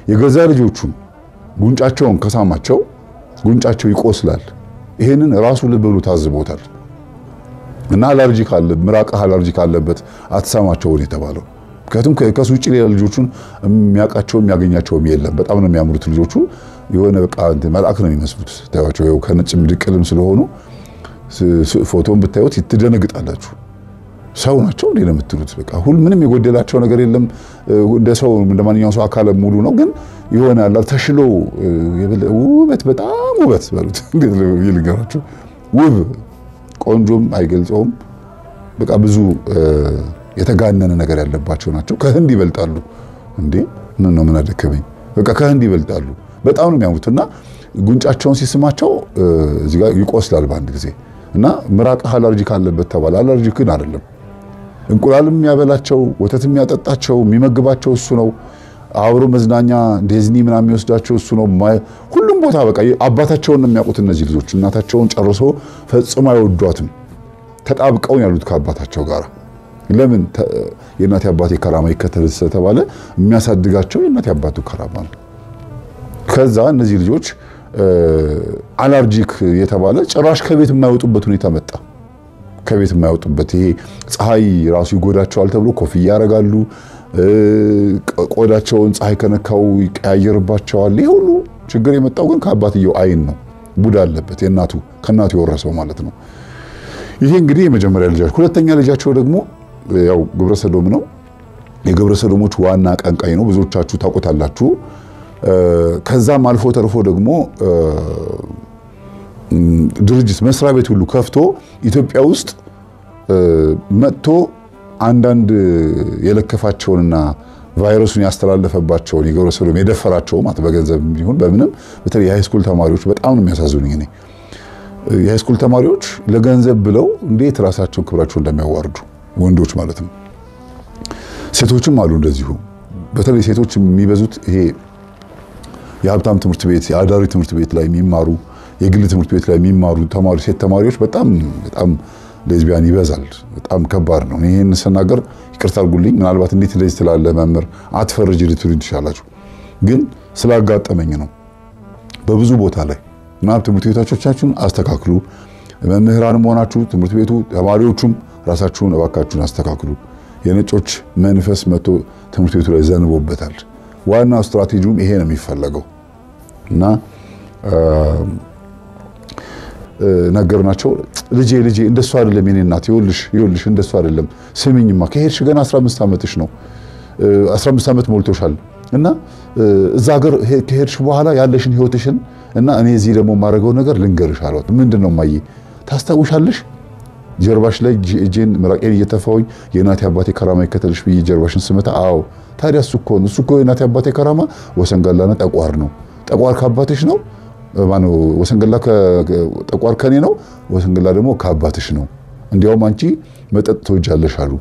የገዛ ልጆቹን ጉንጫቸውን ከሳማቸው ጉንጫቸው ይቆስላል። ይሄንን ራሱ ልብ ብሎ ታዝቦታል። እና አለርጂ ካለ ምራቅህ አለርጂ ካለበት አትሳማቸውን የተባለው ምክንያቱም ከሱ ውጭ ሌላ ልጆቹን የሚያውቃቸውም የሚያገኛቸውም የለም። በጣም ነው የሚያምሩት ልጆቹ የሆነ በቃ መልአክ ነው የሚመስሉት። ታያቸው ይኸው ከነጭ ድቅልም ስለሆኑ ፎቶን ብታዩት ትደነግጣላችሁ። ሰው ናቸው እንዴ ነው የምትሉት። በቃ ሁሉ ምንም የጎደላቸው ነገር የለም። እንደ ሰው እንደ ማንኛውም ሰው አካለ ሙሉ ነው። ግን የሆነ ያላ ተሽሎ ውበት በጣም ውበት በሉት እንዴት ልንገራችሁ፣ ውብ ቆንጆም አይገልጸውም። በቃ ብዙ የተጋነነ ነገር ያለባቸው ናቸው። ከህንድ ይበልጣሉ እንዴ! ምን ነው ምን አደከመኝ። በቃ ከህንድ ይበልጣሉ። በጣም ነው የሚያምሩት እና ጉንጫቸውን ሲስማቸው እዚህ ጋር ይቆስላል በአንድ ጊዜ እና ምራቅህ አለርጂ ካለበት ተባለ። አለርጂ ግን አይደለም። እንቁላልም የሚያበላቸው ወተት የሚያጠጣቸው የሚመግባቸው እሱ ነው። አብሮ መዝናኛ ዲዝኒ ምናምን የሚወስዳቸው እሱ ነው። ሁሉም ቦታ በቃ አባታቸውን ነው የሚያውቁት እነዚህ ልጆች። እናታቸውን ጨርሶ ፈጽሞ አይወዷትም። ተጣብቀው ያሉት ከአባታቸው ጋር ለምን የእናቴ አባቴ ከራማ ይከተል ስለተባለ የሚያሳድጋቸው የእናቴ አባቱ ከራማ ነው። ከዛ እነዚህ ልጆች አላርጂክ የተባለ ጭራሽ ከቤት የማይወጡበት ሁኔታ መጣ። ከቤት የማይወጡበት ይሄ ፀሐይ ራሱ ይጎዳቸዋል ተብሎ ኮፍያ ያደርጋሉ። ቆዳቸውን ፀሐይ ከነካው ይቀያየርባቸዋል። ይህ ሁሉ ችግር የመጣው ግን ከአባትየው አይን ነው። ቡዳ አለበት የእናቱ ከእናቱ የወረሰው ማለት ነው። ይሄ እንግዲህ የመጀመሪያ ልጃቸው። ሁለተኛ ልጃቸው ደግሞ ያው ግብረ ሰዶም ነው። የግብረ ሰዶሞች ዋና አቀንቃኝ ነው። ብዙዎቻችሁ ታውቁታላችሁ። ከዛም አልፎ ተርፎ ደግሞ ድርጅት መስሪያ ቤት ሁሉ ከፍቶ ኢትዮጵያ ውስጥ መጥቶ አንዳንድ የለከፋቸውንና ቫይረሱን ያስተላለፈባቸውን የግብረ ሰዶም የደፈራቸው ማለት በገንዘብ ቢሆን በምንም በተለይ የሃይስኩል ተማሪዎች በጣም ነው የሚያሳዝኑኝ። እኔ የሃይስኩል ተማሪዎች ለገንዘብ ብለው እንዴት ራሳቸውን ክብራቸው እንደሚያዋርዱ ወንዶች ማለት ነው። ሴቶችም አሉ እንደዚሁ። በተለይ ሴቶች የሚበዙት ይሄ የሀብታም ትምህርት ቤት የአዳሪ ትምህርት ቤት ላይ የሚማሩ የግል ትምህርት ቤት ላይ የሚማሩ ተማሪ ሴት ተማሪዎች በጣም በጣም ሌዝቢያን ይበዛል። በጣም ከባድ ነው። ይህን ስናገር ይቅርታ አድርጉልኝ። ምናልባት እንዴት እንደዚህ ትላለ መምህር አትፈርጅ ልትሉ ትችላላችሁ፣ ግን ስላጋጠመኝ ነው። በብዙ ቦታ ላይ ምናምን ትምህርት ቤቶቻችሁን አስተካክሉ። መምህራንም ሆናችሁ ትምህርት ቤቱ ተማሪዎቹም ራሳችሁን እባካችሁን አስተካክሉ። የነጮች መንፈስ መጥቶ ትምህርት ቤቱ ላይ ዘንቦበታል። ዋናው ስትራቴጂውም ይሄ ነው የሚፈለገው እና ነገር ናቸው። ልጄ ልጄ እንደሱ አይደለም የኔ እናት፣ ይኸውልሽ ይኸውልሽ እንደሱ አይደለም። ስሚኝማ ከሄድሽ ገና 15 ዓመትሽ ነው 15 ዓመት ሞልቶሻል እና እዛ ሀገር ከሄድሽ በኋላ ያለሽን ህይወትሽን እና እኔ እዚህ ደግሞ የማደርገው ነገር ልንገርሽ አሏት። ምንድን ነው ማየ ታስታውሻለሽ? ጀርባሽ ላይ እጄን ምራቄን እየተፋውኝ የእናቴ አባቴ ከራማ ይከተልሽ ብዬ ጀርባሽን ስመታ፣ አዎ ታዲያ እሱ እኮ ነው እሱ እኮ የእናቴ አባቴ ከራማ ወሰንጋላና ጠቋር ነው። ጠቋር ከአባትሽ ነው ማነው? ወሰንገላ ጠቋር ከኔ ነው፣ ወሰንገላ ደግሞ ከአባትሽ ነው። እንዲያውም አንቺ መጠጥ ትወጃለሽ አሉ።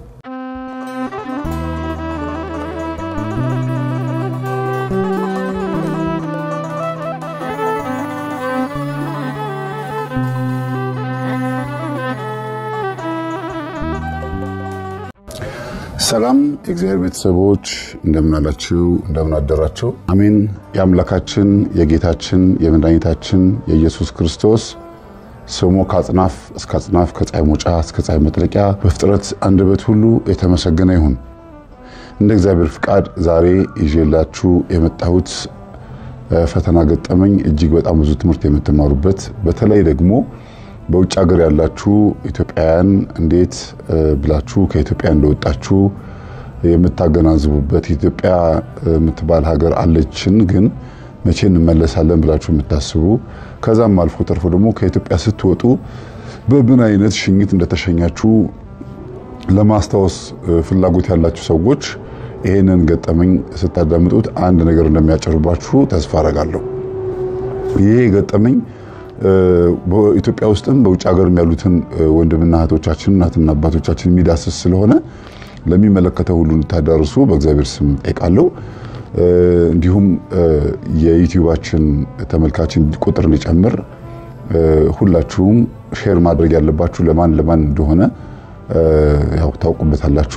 ሰላም የእግዚአብሔር ቤተሰቦች እንደምን አላችሁ? እንደምን አደራችሁ? አሜን። የአምላካችን የጌታችን የመድኃኒታችን የኢየሱስ ክርስቶስ ስሙ ከአጽናፍ እስከ አጽናፍ ከፀሐይ መውጫ እስከ ፀሐይ መጥለቂያ በፍጥረት አንደበት ሁሉ የተመሰገነ ይሁን። እንደ እግዚአብሔር ፍቃድ ዛሬ ይዤላችሁ የመጣሁት ፈተና ገጠመኝ እጅግ በጣም ብዙ ትምህርት የምትማሩበት በተለይ ደግሞ በውጭ ሀገር ያላችሁ ኢትዮጵያውያን እንዴት ብላችሁ ከኢትዮጵያ እንደወጣችሁ የምታገናዝቡበት ኢትዮጵያ የምትባል ሀገር አለችን፣ ግን መቼ እንመለሳለን ብላችሁ የምታስቡ ከዛም አልፎ ተርፎ ደግሞ ከኢትዮጵያ ስትወጡ በምን አይነት ሽኝት እንደተሸኛችሁ ለማስታወስ ፍላጎት ያላችሁ ሰዎች ይህንን ገጠመኝ ስታዳምጡት አንድ ነገር እንደሚያጨርባችሁ ተስፋ አረጋለሁ። ይሄ ገጠመኝ በኢትዮጵያ ውስጥም በውጭ ሀገርም ያሉትን ወንድምና እህቶቻችን እናትና አባቶቻችን የሚዳስስ ስለሆነ ለሚመለከተው ሁሉ እንድታዳርሱ በእግዚአብሔር ስም ጠይቃለሁ። እንዲሁም የዩቲዩባችን ተመልካችን ቁጥር እንዲጨምር ሁላችሁም ሼር ማድረግ ያለባችሁ ለማን ለማን እንደሆነ ያው ታውቁበታላችሁ።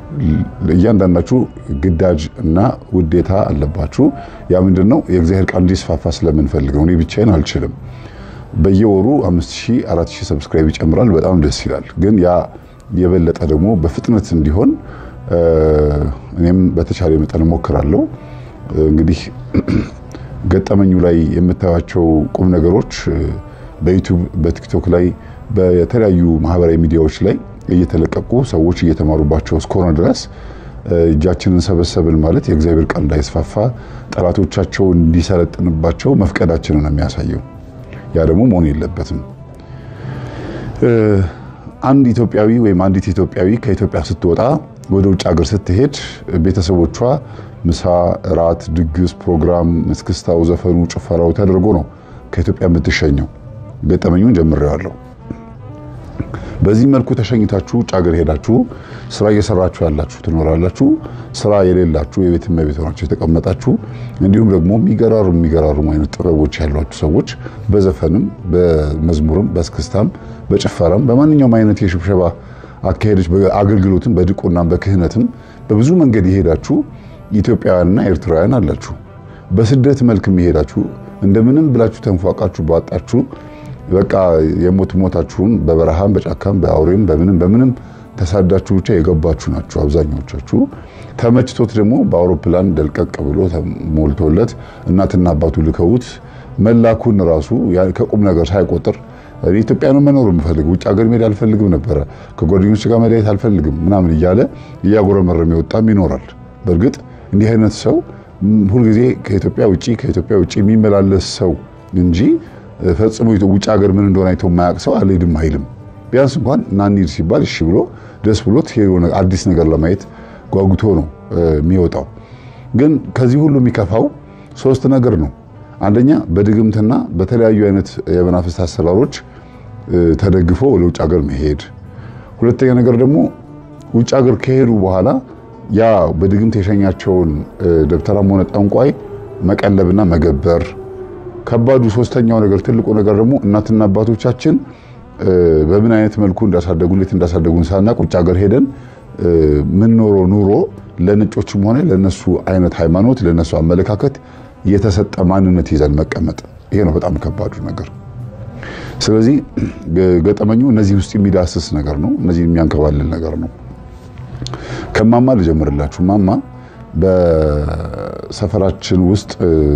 እያንዳንዳችሁ ግዳጅ እና ውዴታ አለባችሁ። ያ ምንድን ነው? የእግዚአብሔር ቃል እንዲስፋፋ ስለምንፈልግ ነው። እኔ ብቻዬን አልችልም። በየወሩ 5000 4000 ሰብስክራይብ ይጨምራል። በጣም ደስ ይላል። ግን ያ የበለጠ ደግሞ በፍጥነት እንዲሆን እኔም በተቻለ መጠን እሞክራለሁ። እንግዲህ ገጠመኙ ላይ የምታዩቸው ቁም ነገሮች በዩቲዩብ በቲክቶክ ላይ በተለያዩ ማህበራዊ ሚዲያዎች ላይ እየተለቀቁ ሰዎች እየተማሩባቸው እስከሆነ ድረስ እጃችንን ሰበሰብን ማለት የእግዚአብሔር ቃል እንዳይስፋፋ ጠላቶቻቸው እንዲሰለጥንባቸው መፍቀዳችንን ነው የሚያሳየው። ያ ደግሞ መሆን የለበትም። አንድ ኢትዮጵያዊ ወይም አንዲት ኢትዮጵያዊ ከኢትዮጵያ ስትወጣ ወደ ውጭ ሀገር ስትሄድ ቤተሰቦቿ ምሳ፣ እራት፣ ድግስ፣ ፕሮግራም፣ እስክስታው፣ ዘፈኑ፣ ጭፈራው ተደርጎ ነው ከኢትዮጵያ የምትሸኘው። ገጠመኙን ጀምሬዋለሁ። በዚህ መልኩ ተሸኝታችሁ ውጭ ሀገር ሄዳችሁ ስራ እየሰራችሁ ያላችሁ ትኖራላችሁ። ስራ የሌላችሁ የቤት እመቤት ሆናችሁ የተቀመጣችሁ እንዲሁም ደግሞ የሚገራሩ የሚገራሩም አይነት ጥበቦች ያሏችሁ ሰዎች በዘፈንም በመዝሙርም በእስክስታም በጭፈራም በማንኛውም አይነት የሽብሸባ አካሄዶች አገልግሎትም በድቁናም በክህነትም በብዙ መንገድ የሄዳችሁ ኢትዮጵያውያንና ኤርትራውያን አላችሁ። በስደት መልክ የሄዳችሁ እንደምንም ብላችሁ ተንፏቃችሁ ባጣችሁ በቃ የሞት ሞታችሁን በበረሃም በጫካም በአውሬም በምንም በምንም ተሳዳችሁ ብቻ የገባችሁ ናችሁ አብዛኛዎቻችሁ። ተመችቶት ደግሞ በአውሮፕላን ደልቀቅ ብሎ ሞልቶለት እናትና አባቱ ልከውት መላኩን ራሱ ከቁም ነገር ሳይቆጥር ኢትዮጵያ ነው መኖር የምፈልግ ውጭ ሀገር መሄድ አልፈልግም ነበረ ከጓደኞች ጋር መለየት አልፈልግም ምናምን እያለ እያጎረመረም የወጣም ይኖራል። በእርግጥ እንዲህ አይነት ሰው ሁልጊዜ ከኢትዮጵያ ውጭ ከኢትዮጵያ ውጭ የሚመላለስ ሰው እንጂ ፈጽሞ ውጭ ሀገር ምን እንደሆነ አይቶ የማያውቅ ሰው አልሄድም አይልም። ቢያንስ እንኳን ና እንሂድ ሲባል እሺ ብሎ ደስ ብሎት አዲስ ነገር ለማየት ጓጉቶ ነው የሚወጣው። ግን ከዚህ ሁሉ የሚከፋው ሶስት ነገር ነው። አንደኛ በድግምትና በተለያዩ አይነት የመናፍስት አሰራሮች ተደግፎ ወደ ውጭ ሀገር መሄድ። ሁለተኛ ነገር ደግሞ ውጭ ሀገር ከሄዱ በኋላ ያ በድግምት የሸኛቸውን ደብተራም ሆነ ጠንቋይ መቀለብና መገበር ከባዱ ሶስተኛው ነገር ትልቁ ነገር ደግሞ እናትና አባቶቻችን በምን አይነት መልኩ እንዳሳደጉ እንዴት እንዳሳደጉን ሳናቅ ውጭ ሀገር ሄደን ምን ኖሮ ኑሮ ለነጮችም ሆነ ለነሱ አይነት ሃይማኖት ለነሱ አመለካከት የተሰጠ ማንነት ይዘን መቀመጥ፣ ይሄ ነው በጣም ከባዱ ነገር። ስለዚህ ገጠመኙ እነዚህ ውስጥ የሚዳስስ ነገር ነው። እነዚህ የሚያንከባልል ነገር ነው። ከማማ ልጀምርላችሁ። ማማ በሰፈራችን ውስጥ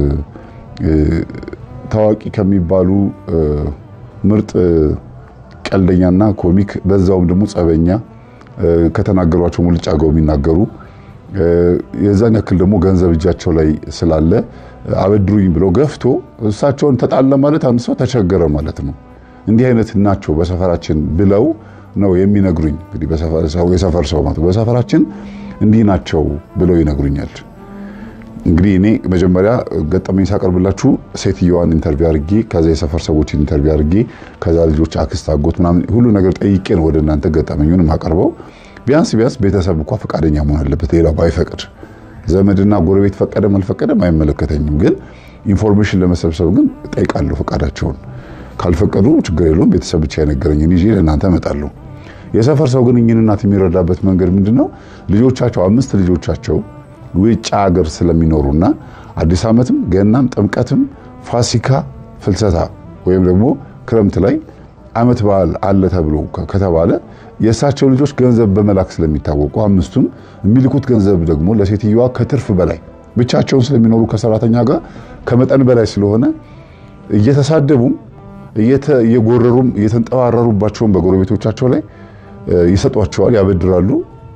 ታዋቂ ከሚባሉ ምርጥ ቀልደኛና ኮሚክ በዛውም ደግሞ ጸበኛ ከተናገሯቸው ሙልጭ አገው የሚናገሩ የዛን ያክል ደግሞ ገንዘብ እጃቸው ላይ ስላለ አበድሩኝ ብለው ገፍቶ እሳቸውን ተጣለ ማለት አንድ ሰው ተቸገረ ማለት ነው። እንዲህ አይነት ናቸው በሰፈራችን ብለው ነው የሚነግሩኝ። እንግዲህ የሰፈር ሰው ማለት በሰፈራችን እንዲህ ናቸው ብለው ይነግሩኛል። እንግዲህ እኔ መጀመሪያ ገጠመኝ ሳቀርብላችሁ ሴትዮዋን ኢንተርቪው አድርጌ ከዛ የሰፈር ሰዎችን ኢንተርቪው አድርጌ ከዛ ልጆች አክስት፣ አጎት ምናምን ሁሉ ነገር ጠይቄ ነው ወደ እናንተ ገጠመኙን የማቀርበው። ቢያንስ ቢያንስ ቤተሰብ እንኳ ፈቃደኛ መሆን አለበት። ሌላው ባይፈቅድ ዘመድና ጎረቤት ፈቀደም አልፈቀደም አይመለከተኝም። ግን ኢንፎርሜሽን ለመሰብሰብ ግን ጠይቃለሁ ፈቃዳቸውን። ካልፈቀዱ ችግር የለውም። ቤተሰብ ብቻ የነገረኝን ይዤ ለእናንተ እመጣለሁ። የሰፈር ሰው ግን እኚህን እናት የሚረዳበት መንገድ ምንድን ነው? ልጆቻቸው አምስት ልጆቻቸው ውጭ ሀገር ስለሚኖሩና አዲስ ዓመትም ገናም ጥምቀትም ፋሲካ ፍልሰታ ወይም ደግሞ ክረምት ላይ ዓመት በዓል አለ ተብሎ ከተባለ የእሳቸው ልጆች ገንዘብ በመላክ ስለሚታወቁ አምስቱም የሚልኩት ገንዘብ ደግሞ ለሴትዮዋ ከትርፍ በላይ ብቻቸውን ስለሚኖሩ ከሰራተኛ ጋር ከመጠን በላይ ስለሆነ እየተሳደቡም እየጎረሩም እየተንጠባረሩባቸውን በጎረቤቶቻቸው ላይ ይሰጧቸዋል፣ ያበድራሉ።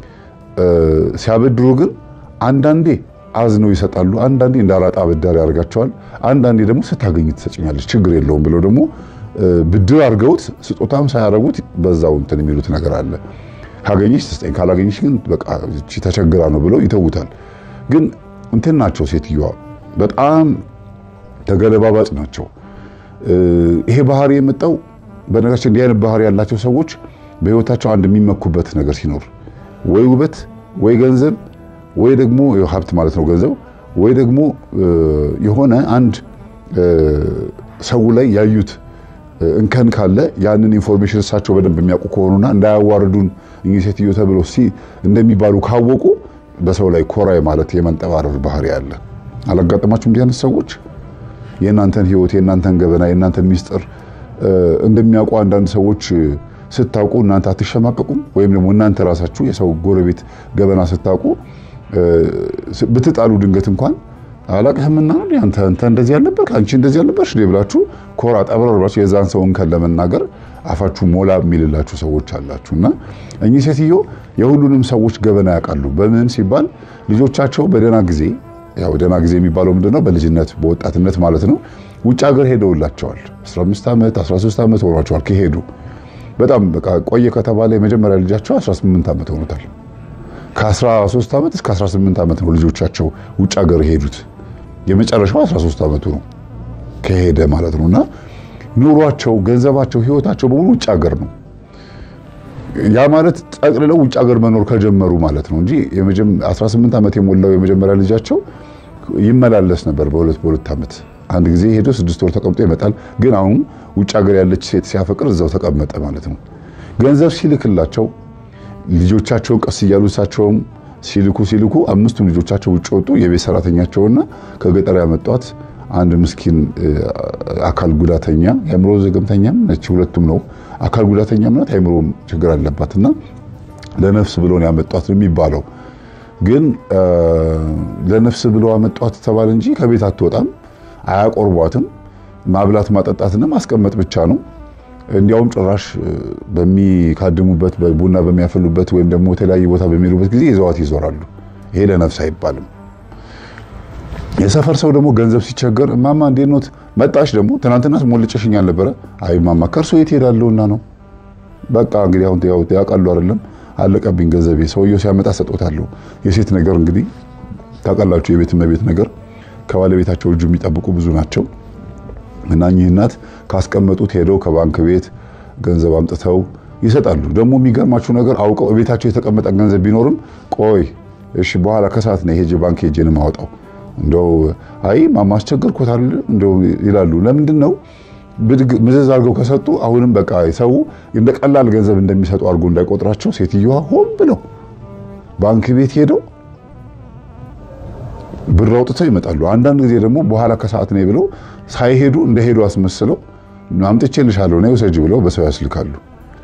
ሲያበድሩ ግን አንዳንዴ አዝነው ይሰጣሉ። አንዳንዴ እንዳላጣ አበዳሪ ያደርጋቸዋል። አንዳንዴ ደግሞ ስታገኝ ትሰጭኛለች ችግር የለውም ብለው ደግሞ ብድር አድርገውት ስጦታም ሳያደርጉት በዛው እንትን የሚሉት ነገር አለ። ካገኘች ትስጠኝ፣ ካላገኘች ግን በቃ እቺ ተቸግራ ነው ብለው ይተውታል። ግን እንትን ናቸው ሴትዮዋ በጣም ተገለባባጭ ናቸው። ይሄ ባህሪ የመጣው በነገራችን እንዲህ አይነት ባህሪ ያላቸው ሰዎች በህይወታቸው አንድ የሚመኩበት ነገር ሲኖር ወይ ውበት ወይ ገንዘብ ወይ ደግሞ ሀብት ማለት ነው ገንዘብ ወይ ደግሞ የሆነ አንድ ሰው ላይ ያዩት እንከን ካለ ያንን ኢንፎርሜሽን እሳቸው በደንብ የሚያውቁ ከሆኑና እንዳያዋርዱን እኚህ ሴትዮ ተብለው ሲ እንደሚባሉ ካወቁ በሰው ላይ ኮራ ማለት የመንጠባረር ባህሪ አለ። አላጋጠማችሁም? እንዲህ አይነት ሰዎች የእናንተን ህይወት፣ የእናንተን ገበና፣ የእናንተን ሚስጥር እንደሚያውቁ አንዳንድ ሰዎች ስታውቁ እናንተ አትሸማቀቁም? ወይም ደግሞ እናንተ ራሳችሁ የሰው ጎረቤት ገበና ስታውቁ ብትጣሉ ድንገት እንኳን አላቅህምና አንተ አንተ እንደዚህ ያልነበርክ አንቺ እንደዚህ ያልነበርሽ ብላችሁ ኮራ ጠብረር ብላችሁ የዛን ሰው እንከን ለመናገር አፋችሁ ሞላ የሚልላችሁ ሰዎች አላችሁ። እና እኚህ ሴትዮ የሁሉንም ሰዎች ገበና ያውቃሉ። በምን ሲባል ልጆቻቸው በደህና ጊዜ ያው ደህና ጊዜ የሚባለው ምንድነው? በልጅነት በወጣትነት ማለት ነው። ውጭ ሀገር ሄደውላቸዋል። 15 ዓመት 13 ዓመት ሆኗቸዋል ከሄዱ በጣም በቃ ቆየ ከተባለ የመጀመሪያ ልጃቸው 18 ዓመት ሆኖታል። ከ13 ዓመት እስከ 18 ዓመት ነው ልጆቻቸው ውጭ ሀገር የሄዱት። የመጨረሻው 13 ዓመቱ ነው ከሄደ ማለት ነውና ኑሯቸው፣ ገንዘባቸው፣ ህይወታቸው በሙሉ ውጭ ሀገር ነው። ያ ማለት ጠቅልለው ውጭ ሀገር መኖር ከጀመሩ ማለት ነው እንጂ 18 ዓመት የሞላው የመጀመሪያ ልጃቸው ይመላለስ ነበር በሁለት በሁለት ዓመት አንድ ጊዜ ሄዶ ስድስት ወር ተቀምጦ ይመጣል። ግን አሁን ውጭ ሀገር ያለች ሴት ሲያፈቅር እዛው ተቀመጠ ማለት ነው። ገንዘብ ሲልክላቸው ልጆቻቸውን ቀስ እያሉ እሳቸውም ሲልኩ ሲልኩ አምስቱም ልጆቻቸው ውጭ ወጡ። የቤት ሰራተኛቸውና ከገጠር ያመጧት አንድ ምስኪን አካል ጉዳተኛ የአእምሮ ዘገምተኛም ነች። ሁለቱም ነው። አካል ጉዳተኛም ናት፣ የአእምሮ ችግር አለባትና ለነፍስ ብሎ ነው ያመጧት ነው የሚባለው። ግን ለነፍስ ብሎ አመጧት ተባለ እንጂ ከቤት አትወጣም፣ አያቆርቧትም። ማብላት ማጠጣትና ማስቀመጥ ብቻ ነው። እንዲያውም ጭራሽ በሚካድሙበት ቡና በሚያፈሉበት ወይም ደግሞ የተለያየ ቦታ በሚሄዱበት ጊዜ ይዘዋት ይዞራሉ። ይሄ ለነፍስ አይባልም። የሰፈር ሰው ደግሞ ገንዘብ ሲቸገር እማማ እንዴት ኖት መጣሽ? ደግሞ ትናንትናስ ሞልጨሽኝ አልነበረ? አይ እማማ ከእርሶ የት ሄዳለሁና ነው። በቃ እንግዲህ አሁን ያውቃሉ አይደለም፣ አለቀብኝ ገንዘቤ። ሰውየው ሲያመጣ ሰጦታለሁ። የሴት ነገር እንግዲህ ታውቃላችሁ፣ የቤት እመቤት ነገር ከባለቤታቸው እጁ የሚጠብቁ ብዙ ናቸው። እና እኚህ እናት ካስቀመጡት ሄደው ከባንክ ቤት ገንዘብ አምጥተው ይሰጣሉ። ደግሞ የሚገርማችሁ ነገር አውቀው ቤታቸው የተቀመጠ ገንዘብ ቢኖርም ቆይ እሺ በኋላ ከሰዓት ነው ሄጄ ባንክ ሄጄ ነው የማወጣው እንደው አይ ማማ አስቸገርኩታል እንደው ይላሉ። ለምንድን ነው ምዝዝ አድርገው ከሰጡ አሁንም በቃ ሰው እንደ ቀላል ገንዘብ እንደሚሰጡ አድርጎ እንዳይቆጥራቸው ሴትዮዋ ሆን ብለው ባንክ ቤት ሄደው ብር አውጥተው ይመጣሉ። አንዳንድ ጊዜ ደግሞ በኋላ ከሰዓት ነው ብለው ሳይሄዱ እንደሄዱ አስመስለው አምጥቼልሻለሁ ነው ውሰጂ ብለው በሰው ያስልካሉ።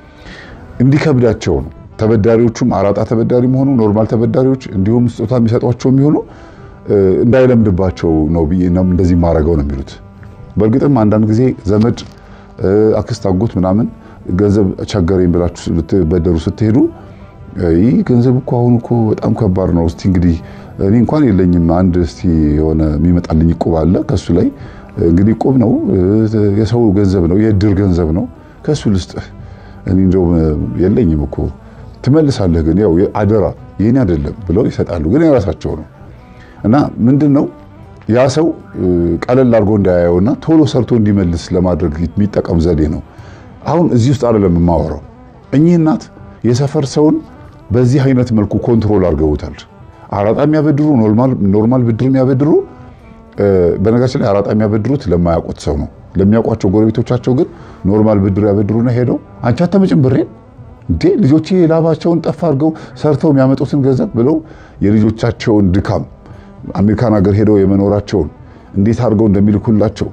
እንዲከብዳቸው ነው። ተበዳሪዎቹም አራጣ ተበዳሪ መሆኑ ኖርማል ተበዳሪዎች እንዲሁም ስጦታ የሚሰጧቸው የሚሆኑ እንዳይለምድባቸው ነው ብዬ እንደዚህ ማድረገው ነው የሚሉት። በእርግጥም አንዳንድ ጊዜ ዘመድ፣ አክስት፣ አጎት ምናምን ገንዘብ ቸገረኝ ብላችሁ ልትበደሩ ስትሄዱ ይህ ገንዘብ እኮ አሁን እኮ በጣም ከባድ ነው። እስቲ እንግዲህ እኔ እንኳን የለኝም አንድ እስቲ የሆነ የሚመጣልኝ እቁብ አለ ከሱ ላይ እንግዲህ እቁብ ነው የሰው ገንዘብ ነው የእድር ገንዘብ ነው ከሱ ልስጥህ እኔ እንደው የለኝም እኮ ትመልሳለህ፣ ግን ያው አደራ የኔ አይደለም ብለው ይሰጣሉ። ግን የራሳቸው ነው እና ምንድን ነው ያ ሰው ቀለል አድርጎ እንዳያየውና ቶሎ ሰርቶ እንዲመልስ ለማድረግ የሚጠቀም ዘዴ ነው። አሁን እዚህ ውስጥ አይደለም የማወራው። እኚህ እናት የሰፈር ሰውን በዚህ አይነት መልኩ ኮንትሮል አድርገውታል። አራጣ የሚያበድሩ ኖርማል ብድር የሚያበድሩ በነገራችን ላይ አራጣ የሚያበድሩት ለማያውቁት ሰው ነው። ለሚያውቋቸው ጎረቤቶቻቸው ግን ኖርማል ብድር ያበድሩና ሄደው አንቺ አትመጭም ብሬን እንዴ ልጆቼ ላባቸውን ጠፍ አድርገው ሰርተው የሚያመጡትን ገንዘብ ብለው የልጆቻቸውን ድካም አሜሪካን ሀገር ሄደው የመኖራቸውን እንዴት አድርገው እንደሚልኩላቸው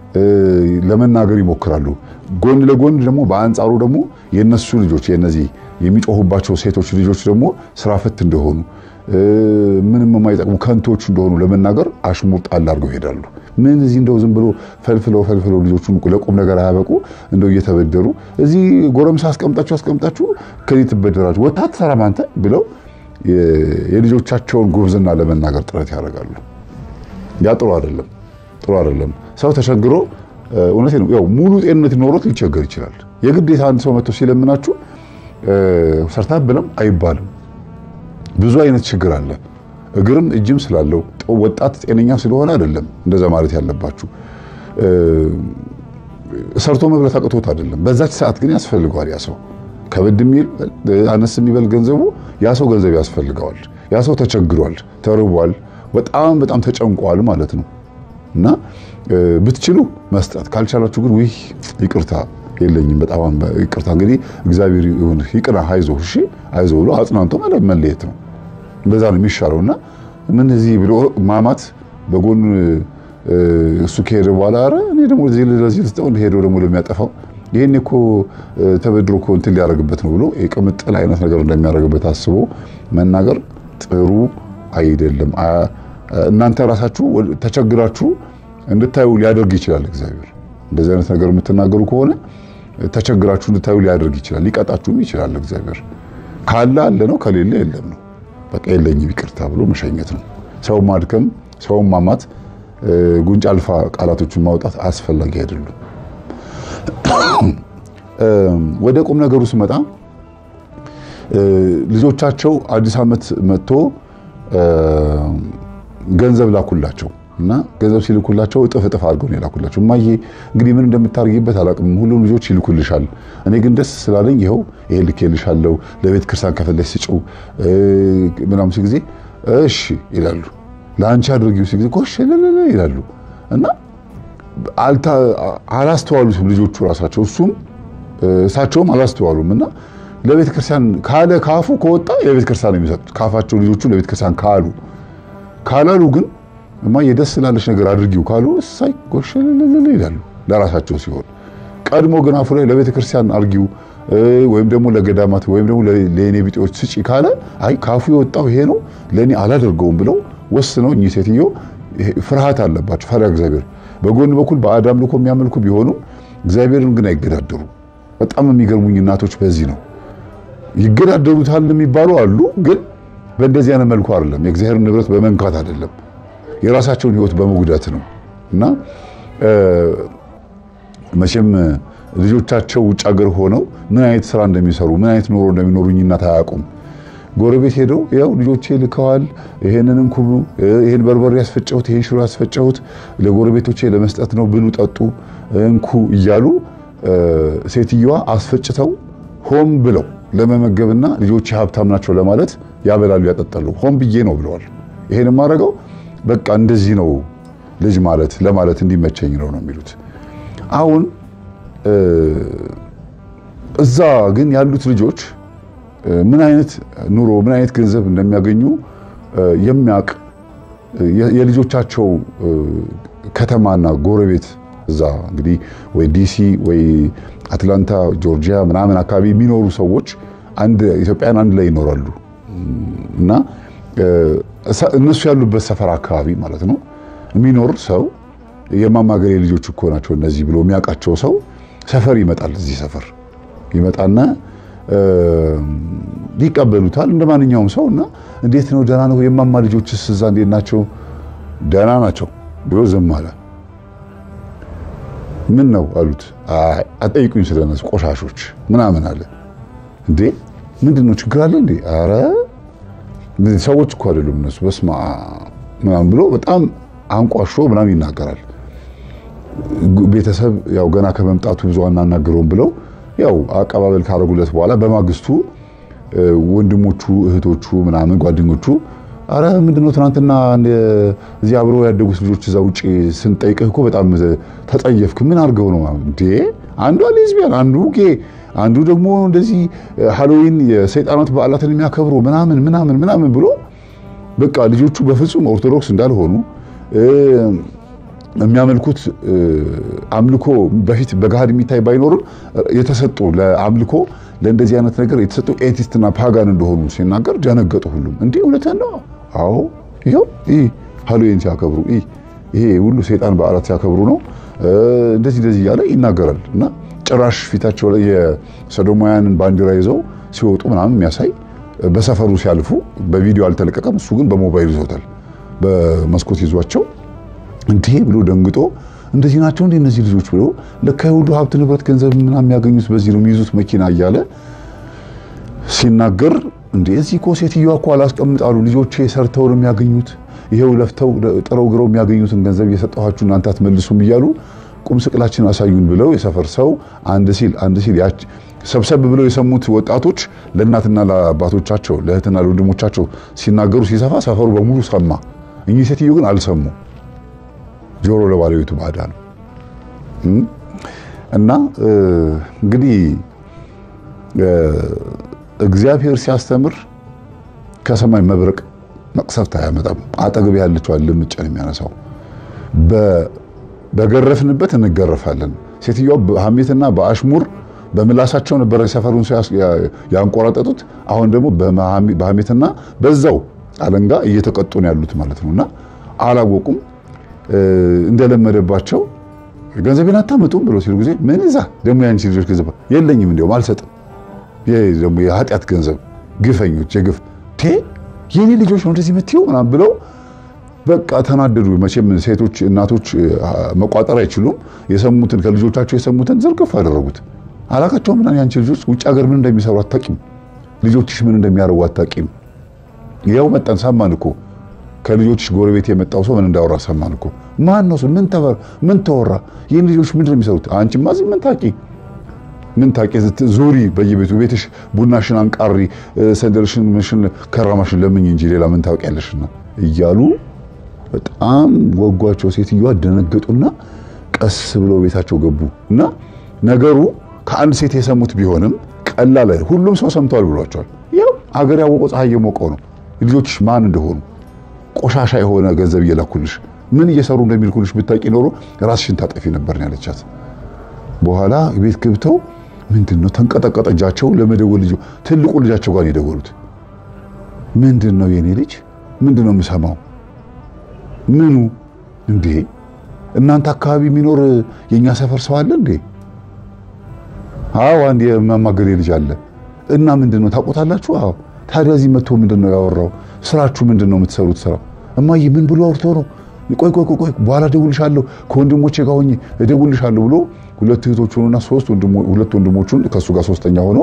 ለመናገር ይሞክራሉ። ጎን ለጎን ደግሞ በአንጻሩ ደግሞ የነሱ ልጆች የነዚህ የሚጮሁባቸው ሴቶች ልጆች ደግሞ ስራ ፈት እንደሆኑ ምንም የማይጠቅሙ ከንቶች እንደሆኑ ለመናገር አሽሙር ጣል አድርገው ይሄዳሉ። ምን እዚህ እንደው ዝም ብሎ ፈልፍለው ፈልፍለው ልጆቹን ለቁም ነገር አያበቁ እንደው እየተበደሩ እዚህ ጎረምሳ አስቀምጣችሁ አስቀምጣችሁ ከዚህ ትበደራችሁ ወታ ትሰራም አንተ ብለው የልጆቻቸውን ጉብዝና ለመናገር ጥረት ያደርጋሉ። ያ ጥሩ አይደለም፣ ጥሩ አይደለም። ሰው ተቸግሮ እውነቴ ነው ያው ሙሉ ጤንነት ኖሮት ሊቸገር ይችላል። የግዴታ አንድ ሰው መጥቶ ሲለምናችሁ ሰርታ ብለም አይባልም። ብዙ አይነት ችግር አለ። እግርም እጅም ስላለው ወጣት ጤነኛ ስለሆነ አይደለም እንደዛ ማለት ያለባችሁ። ሰርቶ መብላት አቅቶት አይደለም። በዛች ሰዓት ግን ያስፈልገዋል። ያ ሰው ከበድ የሚል አነስ የሚበል ገንዘቡ ያ ሰው ገንዘብ ያስፈልገዋል። ያ ሰው ተቸግሯል፣ ተርቧል፣ በጣም በጣም ተጨንቋል ማለት ነው። እና ብትችሉ መስጠት ካልቻላችሁ ግን ውይ ይቅርታ የለኝም በጣም ይቅርታ እንግዲህ እግዚአብሔር ይሁን ይቅና አይዞህ እሺ አይዞህ ብሎ አጽናንቶ መለየት ነው። እንደዛ ነው የሚሻለው እና ምን እዚህ ብሎ ማማት በጎን እሱ ከሄደ በኋላ ኧረ እኔ ደግሞ ለዚህ ልስጠው ሄዶ ደግሞ ለሚያጠፋው ይህን እኮ ተበድሮ እኮ እንትን ሊያደርግበት ነው ብሎ የቅምጥል አይነት ነገር እንደሚያደርግበት አስቦ መናገር ጥሩ አይደለም። እናንተ ራሳችሁ ተቸግራችሁ እንድታዩ ሊያደርግ ይችላል እግዚአብሔር። እንደዚህ አይነት ነገር የምትናገሩ ከሆነ ተቸግራችሁ እንድታዩ ሊያደርግ ይችላል። ሊቀጣችሁም ይችላል እግዚአብሔር። ካለ አለ ነው፣ ከሌለ የለም ነው። በቃ የለኝም ይቅርታ ብሎ መሸኘት ነው። ሰው ማድከም፣ ሰውን ማማት፣ ጉንጭ አልፋ ቃላቶችን ማውጣት አስፈላጊ አይደሉም። ወደ ቁም ነገሩ ስመጣ ልጆቻቸው አዲስ ዓመት መጥቶ ገንዘብ ላኩላቸው እና ገንዘብ ሲልኩላቸው እጥፍ እጥፍ አድርገው ነው የላኩላቸው። እማዬ እንግዲህ ምን እንደምታደርጊበት አላውቅም፣ ሁሉም ልጆች ይልኩልሻል። እኔ ግን ደስ ስላለኝ ይኸው ይሄ ልኬልሻለሁ፣ ለቤተ ክርስቲያን ከፈለሽ ስጪው ምናምን ሲል ጊዜ እሺ ይላሉ። ለአንቺ አድርጊው ሲል ጊዜ ጎሽ ይላሉ እና አላስተዋሉትም ልጆቹ ራሳቸው እሱም እሳቸውም አላስተዋሉም እና ለቤተ ክርስቲያን ካለ ካፉ ከወጣ የቤተ ክርስቲያን ነው የሚሰጡት። ካፋቸው ልጆቹ ለቤተ ክርስቲያን ካሉ ካላሉ ግን እማዬ ደስ ላለች ነገር አድርጊው ካሉ እሳይ ጎሽ ይላሉ ለራሳቸው ሲሆን፣ ቀድሞ ግን አፉ ላይ ለቤተ ክርስቲያን አድርጊው ወይም ደግሞ ለገዳማት ወይም ደግሞ ለእኔ ቢጤዎች ስጪ ካለ አይ ካፉ የወጣው ይሄ ነው ለእኔ አላደርገውም ብለው ወስነው እኚህ ሴትዮ ፍርሃት አለባቸው፣ ፈሪሃ እግዚአብሔር በጎን በኩል ባዕድ አምልኮ የሚያመልኩ ቢሆኑም እግዚአብሔርን ግን አይገዳደሩ። በጣም የሚገርሙኝ እናቶች በዚህ ነው ይገዳደሩታል የሚባሉ አሉ። ግን በእንደዚህ አይነት መልኩ አይደለም፣ የእግዚአብሔርን ንብረት በመንካት አይደለም፣ የራሳቸውን ሕይወት በመጉዳት ነው። እና መቼም ልጆቻቸው ውጭ ሀገር ሆነው ምን አይነት ስራ እንደሚሰሩ ምን አይነት ኑሮ እንደሚኖሩኝ እናት አያውቁም። ጎረቤት ሄደው ያው ልጆቼ ልከዋል፣ ይሄንንም ኩቡ፣ ይሄን በርበሬ ያስፈጨሁት፣ ይሄን ሽሮ ያስፈጨሁት ለጎረቤቶቼ ለመስጠት ነው፣ ብሉ፣ ጠጡ፣ እንኩ እያሉ ሴትዮዋ አስፈጭተው ሆም ብለው ለመመገብና ልጆቼ ሀብታም ናቸው ለማለት ያበላሉ፣ ያጠጣሉ። ሆም ብዬ ነው ብለዋል። ይሄን የማደርገው በቃ እንደዚህ ነው ልጅ ማለት ለማለት እንዲመቸኝ ነው ነው የሚሉት። አሁን እዛ ግን ያሉት ልጆች ምን አይነት ኑሮ ምን አይነት ገንዘብ እንደሚያገኙ የሚያውቅ የልጆቻቸው ከተማና ጎረቤት እዛ እንግዲህ ወይ ዲሲ ወይ አትላንታ ጆርጂያ ምናምን አካባቢ የሚኖሩ ሰዎች አንድ ኢትዮጵያን አንድ ላይ ይኖራሉ እና እነሱ ያሉበት ሰፈር አካባቢ ማለት ነው የሚኖር ሰው የማማገሬ ልጆች እኮ ናቸው እነዚህ ብሎ የሚያውቃቸው ሰው ሰፈር ይመጣል። እዚህ ሰፈር ይመጣና ይቀበሉታል እንደ ማንኛውም ሰው እና እንዴት ነው ደህና ነው የማማ ልጆችስ እዛ እንዴት ናቸው? ደህና ናቸው ብሎ ዝም አለ። ምን ነው አሉት። አጠይቁኝ ስለነሱ ቆሻሾች ምናምን አለ። እንዴ ምንድን ነው ችግር አለ እንዴ? አረ ሰዎች እኮ አይደሉም እነሱ በስማ ምናምን ብሎ በጣም አንቋሾ ምናምን ይናገራል። ቤተሰብ ያው ገና ከመምጣቱ ብዙ አናናግረውም ብለው ያው አቀባበል ካደረጉለት በኋላ በማግስቱ ወንድሞቹ እህቶቹ ምናምን ጓደኞቹ አረ ምንድነው ትናንትና እዚህ አብረው ያደጉት ልጆች እዛ ውጭ ስንጠይቅህ እኮ በጣም ተጠየፍክ። ምን አድርገው ነው እንዴ? አንዷ ሌዝቢያን፣ አንዱ ጌ፣ አንዱ ደግሞ እንደዚህ ሃሎዊን የሰይጣናት በዓላትን የሚያከብሩ ምናምን ምናምን ምናምን ብሎ በቃ ልጆቹ በፍጹም ኦርቶዶክስ እንዳልሆኑ የሚያመልኩት አምልኮ በፊት በገሃድ የሚታይ ባይኖርም የተሰጡ ለአምልኮ ለእንደዚህ አይነት ነገር የተሰጡ ኤቲስትና ፓጋን እንደሆኑ ሲናገር ደነገጡ። ሁሉም እንዲህ እውነትህን ነው? አዎ ይኸው ይህ ሃሎዊን ሲያከብሩ ይሄ ሁሉ ሰይጣን በዓላት ሲያከብሩ ነው እንደዚህ እንደዚህ እያለ ይናገራል። እና ጭራሽ ፊታቸው ላይ የሰዶማውያንን ባንዲራ ይዘው ሲወጡ ምናምን የሚያሳይ በሰፈሩ ሲያልፉ በቪዲዮ አልተለቀቀም። እሱ ግን በሞባይል ይዞታል። በመስኮት ይዟቸው እንዲህ ብሎ ደንግጦ እንደዚህ ናቸው እንዴ እነዚህ ልጆች ብሎ ለካ የሁሉ ሀብት ንብረት ገንዘብ ምናምን የሚያገኙት በዚህ ነው የሚይዙት መኪና እያለ ሲናገር እንዴ እዚህ እኮ ሴትዮዋ እኮ አላስቀምጣሉ ልጆቼ ሰርተው ነው የሚያገኙት ይሄው ለፍተው ጥረው ግረው የሚያገኙትን ገንዘብ እየሰጠኋችሁ እናንተ አትመልሱም እያሉ ቁም ስቅላችን አሳዩን ብለው የሰፈር ሰው አንድ ሲል አንድ ሲል ሰብሰብ ብለው የሰሙት ወጣቶች ለእናትና ለአባቶቻቸው ለእህትና ለወንድሞቻቸው ሲናገሩ ሲሰፋ ሰፈሩ በሙሉ ሰማ። እኚህ ሴትዮ ግን አልሰሙ ጆሮ ለባለቤቱ ባዳ ነው። እና እንግዲህ እግዚአብሔር ሲያስተምር ከሰማይ መብረቅ መቅሰፍት አያመጣም። አጠገብ ያለችዋን ልምጭ ነው የሚያነሳው። በገረፍንበት እንገረፋለን። ሴትዮዋ በሐሜትና በአሽሙር በምላሳቸው ነበረ ሰፈሩን ሰው ያንቆራጠጡት። አሁን ደግሞ በሐሜትና በዛው አለንጋ እየተቀጡ ነው ያሉት ማለት ነውና አላወቁም። እንደለመደባቸው ገንዘቤን አታመጡም ብሎ ሲሉ ጊዜ ምን እዛ ደግሞ ያንቺ ልጆች ገንዘብ የለኝም እንዲያውም አልሰጥም። ይሄ ደግሞ የኃጢአት ገንዘብ ግፈኞች፣ የግፍ ቴ የኔ ልጆች ነው እንደዚህ የምትይው ምናምን ብለው በቃ ተናደዱ። መቼም ሴቶች እናቶች መቋጠር አይችሉም። የሰሙትን ከልጆቻቸው የሰሙትን ዝርግፍ አደረጉት። አላቃቸው ምን ያንቺ ልጆች ውጭ ሀገር ምን እንደሚሰሩ አታቂም፣ ልጆችሽ ምን እንደሚያደርጉ አታቂም። ያው መጣን ሰማን እኮ ከልጆችሽ ጎረቤት የመጣው ሰው ምን እንዳወራ ሰማን እኮ። ማን ነው ምን ተወራ? ምን ተወራ? ይህን ልጆች ምንድን ነው የሚሰሩት? አንቺማ እዚህ ምን ታቂ ምን ታቂ ዙሪ በየቤቱ ቤትሽ ቡናሽን አንቃሪ፣ ሰንደልሽን፣ ምሽን ከራማሽን ለምኝ እንጂ ሌላ ምን ታውቂያለሽና እያሉ በጣም ወጓቸው። ሴትዮዋ ደነገጡና ቀስ ብለው ቤታቸው ገቡ እና ነገሩ ከአንድ ሴት የሰሙት ቢሆንም ቀላል ሁሉም ሰው ሰምተዋል ብሏቸዋል። ያው አገር ያወቀው ፀሐይ የሞቀው ነው። ልጆችሽ ማን እንደሆኑ ቆሻሻ የሆነ ገንዘብ እየላኩልሽ ምን እየሰሩ እንደሚልኩልሽ ብታቂ ኖሮ ራስሽን ታጠፊ ነበር ነው ያለቻት። በኋላ ቤት ገብተው ምንድን ነው ተንቀጠቀጠ እጃቸው ለመደወል ልጅ ትልቁ ልጃቸው ጋር የደወሉት ምንድን ነው የኔ ልጅ ምንድን ነው የምሰማው ምኑ እንዴ እናንተ አካባቢ የሚኖር የኛ ሰፈር ሰው አለ እንዴ አዎ አንድ የማማገሬ ልጅ አለ እና ምንድን ነው ታውቁታላችሁ አዎ ታዲያ እዚህ መጥቶ ምንድን ነው ያወራው ስራችሁ ምንድን ነው የምትሰሩት ስራ እማዬ ምን ብሎ አውርቶ ነው ቆይ ቆይ ቆይ በኋላ እደውልልሻለሁ ከወንድሞቼ ጋር ሆኜ እደውልልሻለሁ ብሎ ሁለት እህቶቹንና ሶስት ሁለት ወንድሞቹን ከሱ ጋር ሶስተኛ ሆኖ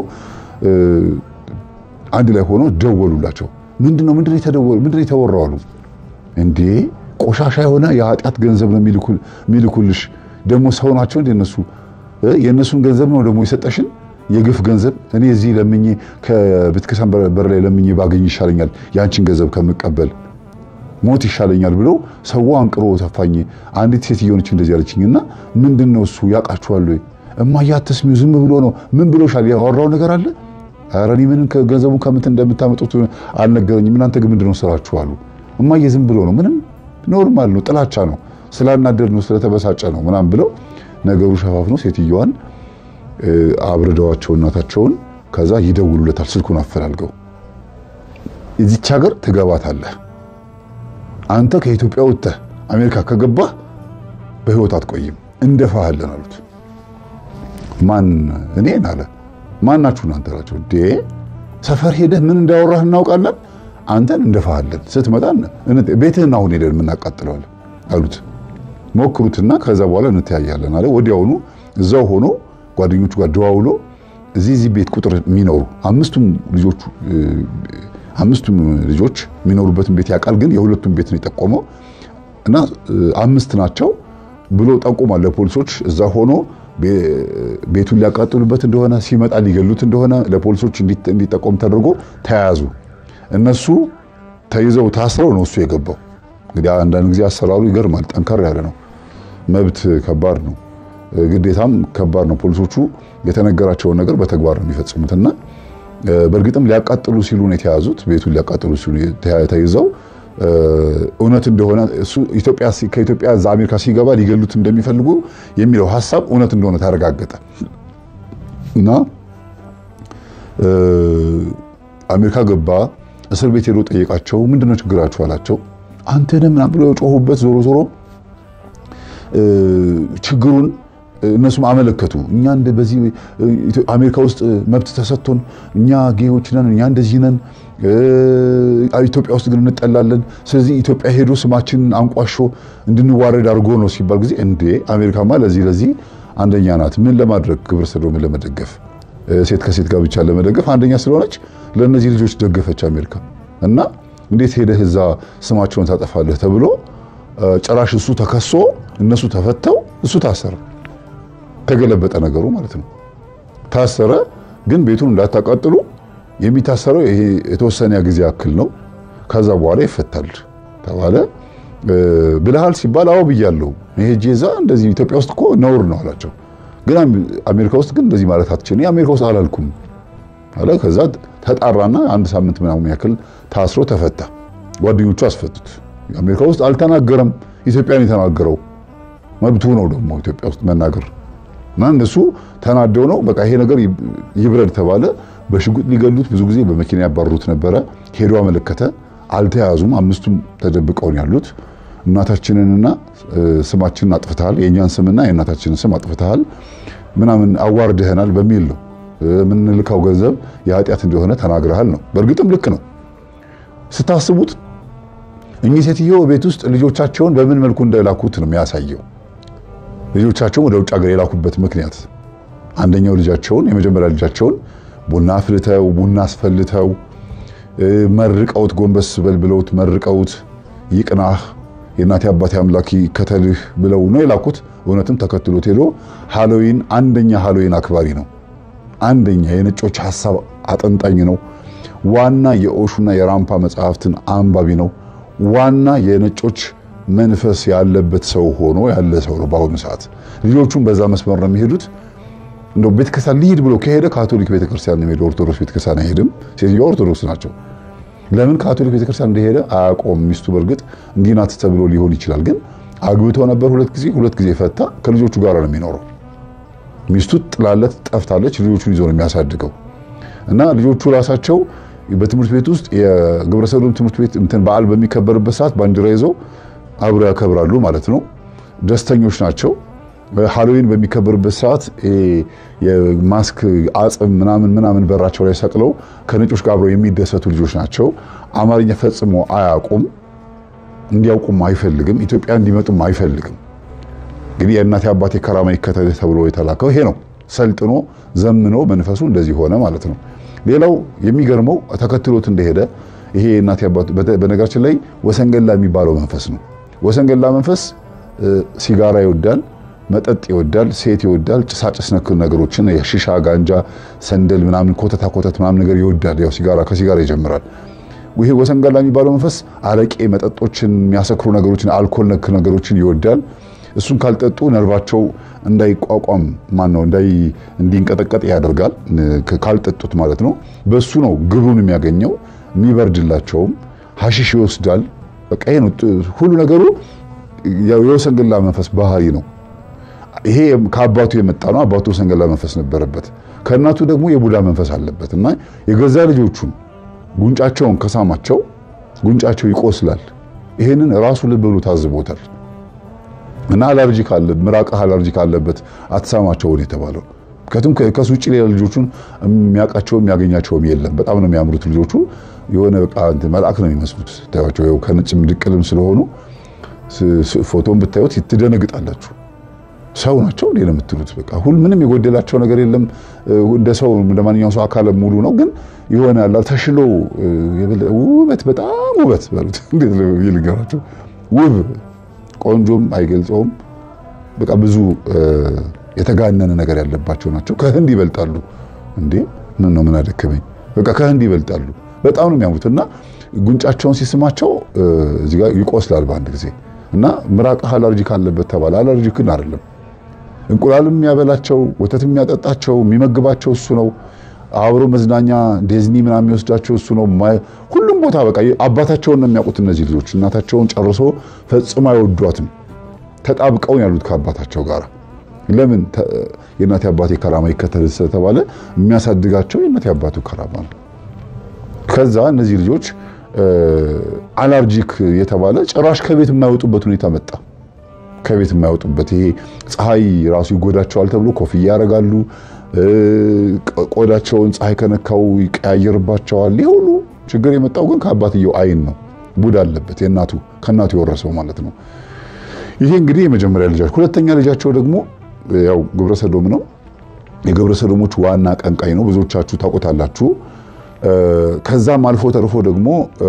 አንድ ላይ ሆኖ ደወሉላቸው ምንድነው ምንድነው የተደወሉ ምንድነው የተወራው አሉ እንዴ ቆሻሻ የሆነ የኃጢአት ገንዘብ ነው የሚልኩልሽ ደግሞ ሰው ናቸው እንደ እነሱ የእነሱን ገንዘብ ነው ደግሞ የሰጠሽን የግፍ ገንዘብ እኔ እዚህ ለምኜ ከቤተክርስቲያን በር ላይ ለምኜ ባገኝ ይሻለኛል ያንቺን ገንዘብ ከምቀበል ሞት ይሻለኛል ብለው ሰው አንቅሮ ተፋኝ። አንዲት ሴትዮ ነች እንደዚህ ያለችኝና ምንድን ነው እሱ ያውቃችኋል ወይ እማዬ አትስሚው ዝም ብሎ ነው ምን ብሎሻል ያወራው ነገር አለ ኧረ እኔ ምን ገንዘቡን ከምት እንደምታመጡት አልነገረኝም እናንተ ግን ምንድን ነው ስራችሁ አሉ እማዬ ዝም ብሎ ነው ምንም ኖርማል ነው ጥላቻ ነው ስላናደድ ነው ስለተበሳጨ ነው ምናምን ብለው ነገሩ ሸፋፍኖ ሴትዮዋን አብርደዋቸው እናታቸውን ከዛ ይደውሉለታል ስልኩን አፈላልገው እዚች ሀገር ትገባታለህ አንተ ከኢትዮጵያ ወጥተህ አሜሪካ ከገባህ በህይወት አትቆይም እንደፋሃለን አሉት ማን እኔን አለ ማን ናችሁ እናንተ አላቸው እንዴ ሰፈር ሄደህ ምን እንዳወራህ እናውቃለን አንተን እንደፋሃለን ስትመጣ ቤትህን አሁን ሄደን የምናቃጥለዋለን አሉት ሞክሩትና ከዛ በኋላ እንተያያለን አለ ወዲያውኑ እዛው ሆኖ ጓደኞቹ ጋር ደዋውሎ እዚህ እዚህ ቤት ቁጥር የሚኖሩ አምስቱም ልጆቹ አምስቱም ልጆች የሚኖሩበትን ቤት ያውቃል። ግን የሁለቱም ቤት ነው የጠቆመው እና አምስት ናቸው ብሎ ጠቁሟል ለፖሊሶች። እዛ ሆኖ ቤቱን ሊያቃጥሉበት እንደሆነ ሲመጣ ሊገሉት እንደሆነ ለፖሊሶች እንዲጠቆም ተደርጎ ተያያዙ። እነሱ ተይዘው ታስረው ነው እሱ የገባው። እንግዲህ አንዳንድ ጊዜ አሰራሩ ይገርማል። ጠንከር ያለ ነው። መብት ከባድ ነው፣ ግዴታም ከባድ ነው። ፖሊሶቹ የተነገራቸውን ነገር በተግባር ነው የሚፈጽሙትና በእርግጥም ሊያቃጥሉ ሲሉ ነው የተያዙት። ቤቱን ሊያቃጥሉ ሲሉ ተይዘው እውነት እንደሆነ እሱ ኢትዮጵያ ከኢትዮጵያ እዛ አሜሪካ ሲገባ ሊገሉት እንደሚፈልጉ የሚለው ሀሳብ እውነት እንደሆነ ተረጋገጠ እና አሜሪካ ገባ። እስር ቤት ሄዶ ጠየቃቸው። ምንድነው ችግራችሁ አላቸው። አንተ ነህ ምናምን ብሎ የጮሁበት ዞሮ ዞሮ ችግሩን እነሱም አመለከቱ። እኛ እንደ በዚህ አሜሪካ ውስጥ መብት ተሰጥቶን እኛ ጌዎች ነን፣ እኛ እንደዚህ ነን፣ ኢትዮጵያ ውስጥ ግን እንጠላለን። ስለዚህ ኢትዮጵያ ሄዶ ስማችንን አንቋሾ እንድንዋረድ አድርጎ ነው ሲባል ጊዜ እንዴ አሜሪካማ ለዚህ ለዚህ አንደኛ ናት። ምን ለማድረግ ግብረ ሰዶምን ለመደገፍ ሴት ከሴት ጋር ብቻ ለመደገፍ አንደኛ ስለሆነች ለእነዚህ ልጆች ደገፈች አሜሪካ። እና እንዴት ሄደህ እዛ ስማቸውን ታጠፋለህ ተብሎ ጭራሽ እሱ ተከሶ እነሱ ተፈተው እሱ ታሰረ። ተገለበጠ ነገሩ ማለት ነው። ታሰረ። ግን ቤቱን እንዳታቃጥሉ የሚታሰረው ይሄ የተወሰነ ጊዜ ያክል ነው፣ ከዛ በኋላ ይፈታል ተባለ። ብለሃል ሲባል አዎ ብያለሁ። ይሄ ጄዛ እንደዚህ ኢትዮጵያ ውስጥ እኮ ነውር ነው አላቸው። ግን አሜሪካ ውስጥ ግን እንደዚህ ማለት አትችልም። አሜሪካ ውስጥ አላልኩም አለ። ከዛ ተጣራና አንድ ሳምንት ምናምን ያክል ታስሮ ተፈታ። ጓደኞቹ አስፈቱት። አሜሪካ ውስጥ አልተናገረም፣ ኢትዮጵያን የተናገረው መብቱ ነው ደግሞ ኢትዮጵያ ውስጥ መናገር እና እነሱ ተናደው ነው በቃ ይሄ ነገር ይብረድ ተባለ። በሽጉጥ ሊገሉት ብዙ ጊዜ በመኪና ያባረሩት ነበረ። ሄዶ አመለከተ። አልተያዙም። አምስቱም ተደብቀውን ያሉት እናታችንንና ስማችንን አጥፍተሃል፣ የእኛን ስምና የእናታችንን ስም አጥፍተሃል ምናምን አዋርድህናል በሚል ነው የምንልካው ገንዘብ የኃጢአት እንደሆነ ተናግረሃል ነው። በእርግጥም ልክ ነው ስታስቡት። እኚህ ሴትዮ ቤት ውስጥ ልጆቻቸውን በምን መልኩ እንደላኩት ነው የሚያሳየው። ልጆቻቸውን ወደ ውጭ ሀገር የላኩበት ምክንያት አንደኛው ልጃቸውን የመጀመሪያ ልጃቸውን ቡና አፍልተው ቡና አስፈልተው መርቀውት ጎንበስ በል ብለውት መርቀውት ይቅናህ የእናቴ አባቴ አምላክ ይከተልህ ብለው ነው የላኩት። እውነትም ተከትሎት ሄዶ ሃሎዊን አንደኛ ሃሎዊን አክባሪ ነው። አንደኛ የነጮች ሐሳብ አጠንጣኝ ነው። ዋና የኦሹና የራምፓ መጽሐፍትን አንባቢ ነው። ዋና የነጮች መንፈስ ያለበት ሰው ሆኖ ያለ ሰው ነው። በአሁኑ ሰዓት ልጆቹም በዛ መስመር ነው የሚሄዱት። እንደው ቤተክርስቲያን ሊሄድ ብሎ ከሄደ ካቶሊክ ቤተክርስቲያን ነው የሚሄደው። ኦርቶዶክስ ቤተክርስቲያን አይሄድም። ሴትዮዋ ኦርቶዶክስ ናቸው። ለምን ካቶሊክ ቤተክርስቲያን እንደሄደ አያውቀውም። ሚስቱ በእርግጥ እንዲህ ናት ተብሎ ሊሆን ይችላል። ግን አግብቶ ነበር ሁለት ጊዜ ሁለት ጊዜ ፈታ። ከልጆቹ ጋር ነው የሚኖረው። ሚስቱ ጥላለት ጠፍታለች። ልጆቹን ይዞ ነው የሚያሳድገው እና ልጆቹ ራሳቸው በትምህርት ቤት ውስጥ የግብረሰዶም ትምህርት ቤት እንትን በዓል በሚከበርበት ሰዓት ባንዲራ ይዘው አብረው ያከብራሉ ማለት ነው። ደስተኞች ናቸው። ሃሎዊን በሚከበርበት ሰዓት የማስክ አጽም ምናምን ምናምን በራቸው ላይ ሰቅለው ከነጮች ጋር አብረው የሚደሰቱ ልጆች ናቸው። አማርኛ ፈጽሞ አያውቁም። እንዲያውቁም አይፈልግም። ኢትዮጵያ እንዲመጡም አይፈልግም። እንግዲህ የእናቴ አባቴ ከራማ ይከተልህ ተብሎ የተላከው ይሄ ነው። ሰልጥኖ ዘምኖ መንፈሱ እንደዚህ ሆነ ማለት ነው። ሌላው የሚገርመው ተከትሎት እንደሄደ ይሄ የእናቴ አባቴ በነገራችን ላይ ወሰንገላ የሚባለው መንፈስ ነው። ወሰንገላ መንፈስ ሲጋራ ይወዳል፣ መጠጥ ይወዳል፣ ሴት ይወዳል፣ ጭሳጭስ ነክ ነገሮችን የሺሻ ጋንጃ፣ ሰንደል ምናምን ኮተታ ኮተት ምናምን ነገር ይወዳል። ያው ሲጋራ ከሲጋራ ይጀምራል። ይሄ ወሰንገላ የሚባለው መንፈስ አረቄ፣ መጠጦችን፣ የሚያሰክሩ ነገሮችን፣ አልኮል ነክ ነገሮችን ይወዳል። እሱን ካልጠጡ ነርቫቸው እንዳይቋቋም ማን ነው እንዲንቀጠቀጥ ያደርጋል። ካልጠጡት ማለት ነው። በሱ ነው ግብሩን የሚያገኘው የሚበርድላቸውም። ሀሺሽ ይወስዳል። በቃ ይሄ ነው ሁሉ ነገሩ። የወሰንገላ መንፈስ ባህሪ ነው። ይሄ ከአባቱ የመጣ ነው። አባቱ ወሰንገላ መንፈስ ነበረበት። ከእናቱ ደግሞ የቡዳ መንፈስ አለበት እና የገዛ ልጆቹን ጉንጫቸውን ከሳማቸው ጉንጫቸው ይቆስላል። ይሄንን ራሱ ልብ ብሎ ታዝቦታል። እና አለርጂክ አለ ምራቅህ አለርጂክ አለበት አትሳማቸውን የተባለው ምክንያቱም ከሱ ውጭ ሌላ ልጆቹን የሚያውቃቸውም የሚያገኛቸውም የለም። በጣም ነው የሚያምሩት ልጆቹ የሆነ በቃ መልአክ ነው የሚመስሉት። ታያቸው ከነጭም ድቅልም ስለሆኑ ፎቶን ብታዩት ትደነግጣላችሁ። ሰው ናቸው እንዴ ነው የምትሉት። በቃ ሁሉ ምንም የጎደላቸው ነገር የለም። እንደ ሰው እንደ ማንኛውም ሰው አካለ ሙሉ ነው። ግን የሆነ ያላ ተሽሎ ውበት በጣም ውበት በሉት እንዴት ነው ይልገራቸው ውብ ቆንጆም አይገልጸውም። በቃ ብዙ የተጋነነ ነገር ያለባቸው ናቸው። ከህንድ ይበልጣሉ እንዴ! ምን ነው ምን አደከመኝ። በቃ ከህንድ ይበልጣሉ። በጣም ነው የሚያምሩት እና ጉንጫቸውን ሲስማቸው እዚህ ጋር ይቆስላል በአንድ ጊዜ እና ምራቅህ አለርጂክ አለበት ተባለ። አለርጂክን አይደለም እንቁላልም የሚያበላቸው ወተትም የሚያጠጣቸው የሚመግባቸው እሱ ነው። አብሮ መዝናኛ ዲዝኒ ምናምን የሚወስዳቸው እሱ ነው። ሁሉም ቦታ በቃ አባታቸውን ነው የሚያውቁት እነዚህ ልጆች። እናታቸውን ጨርሶ ፈጽሞ አይወዷትም። ተጣብቀውን ያሉት ከአባታቸው ጋር ለምን የእናቴ አባቴ ከራማ ይከተል ስለተባለ የሚያሳድጋቸው የእናቴ አባቱ ከራማ ነው። ከዛ እነዚህ ልጆች አላርጂክ የተባለ ጭራሽ ከቤት የማይወጡበት ሁኔታ መጣ። ከቤት የማይወጡበት ይሄ ፀሐይ ራሱ ይጎዳቸዋል ተብሎ ኮፍያ ያደርጋሉ። ቆዳቸውን ፀሐይ ከነካው ይቀያየርባቸዋል። ይህ ሁሉ ችግር የመጣው ግን ከአባትየው አይን ነው። ቡዳ አለበት የእናቱ ከእናቱ የወረሰው ማለት ነው። ይሄ እንግዲህ የመጀመሪያ ልጃቸው። ሁለተኛ ልጃቸው ደግሞ ያው ግብረ ሰዶም ነው። የግብረ ሰዶሞች ዋና ቀንቃኝ ነው። ብዙዎቻችሁ ታውቁታላችሁ። ከዛም አልፎ ተርፎ ደግሞ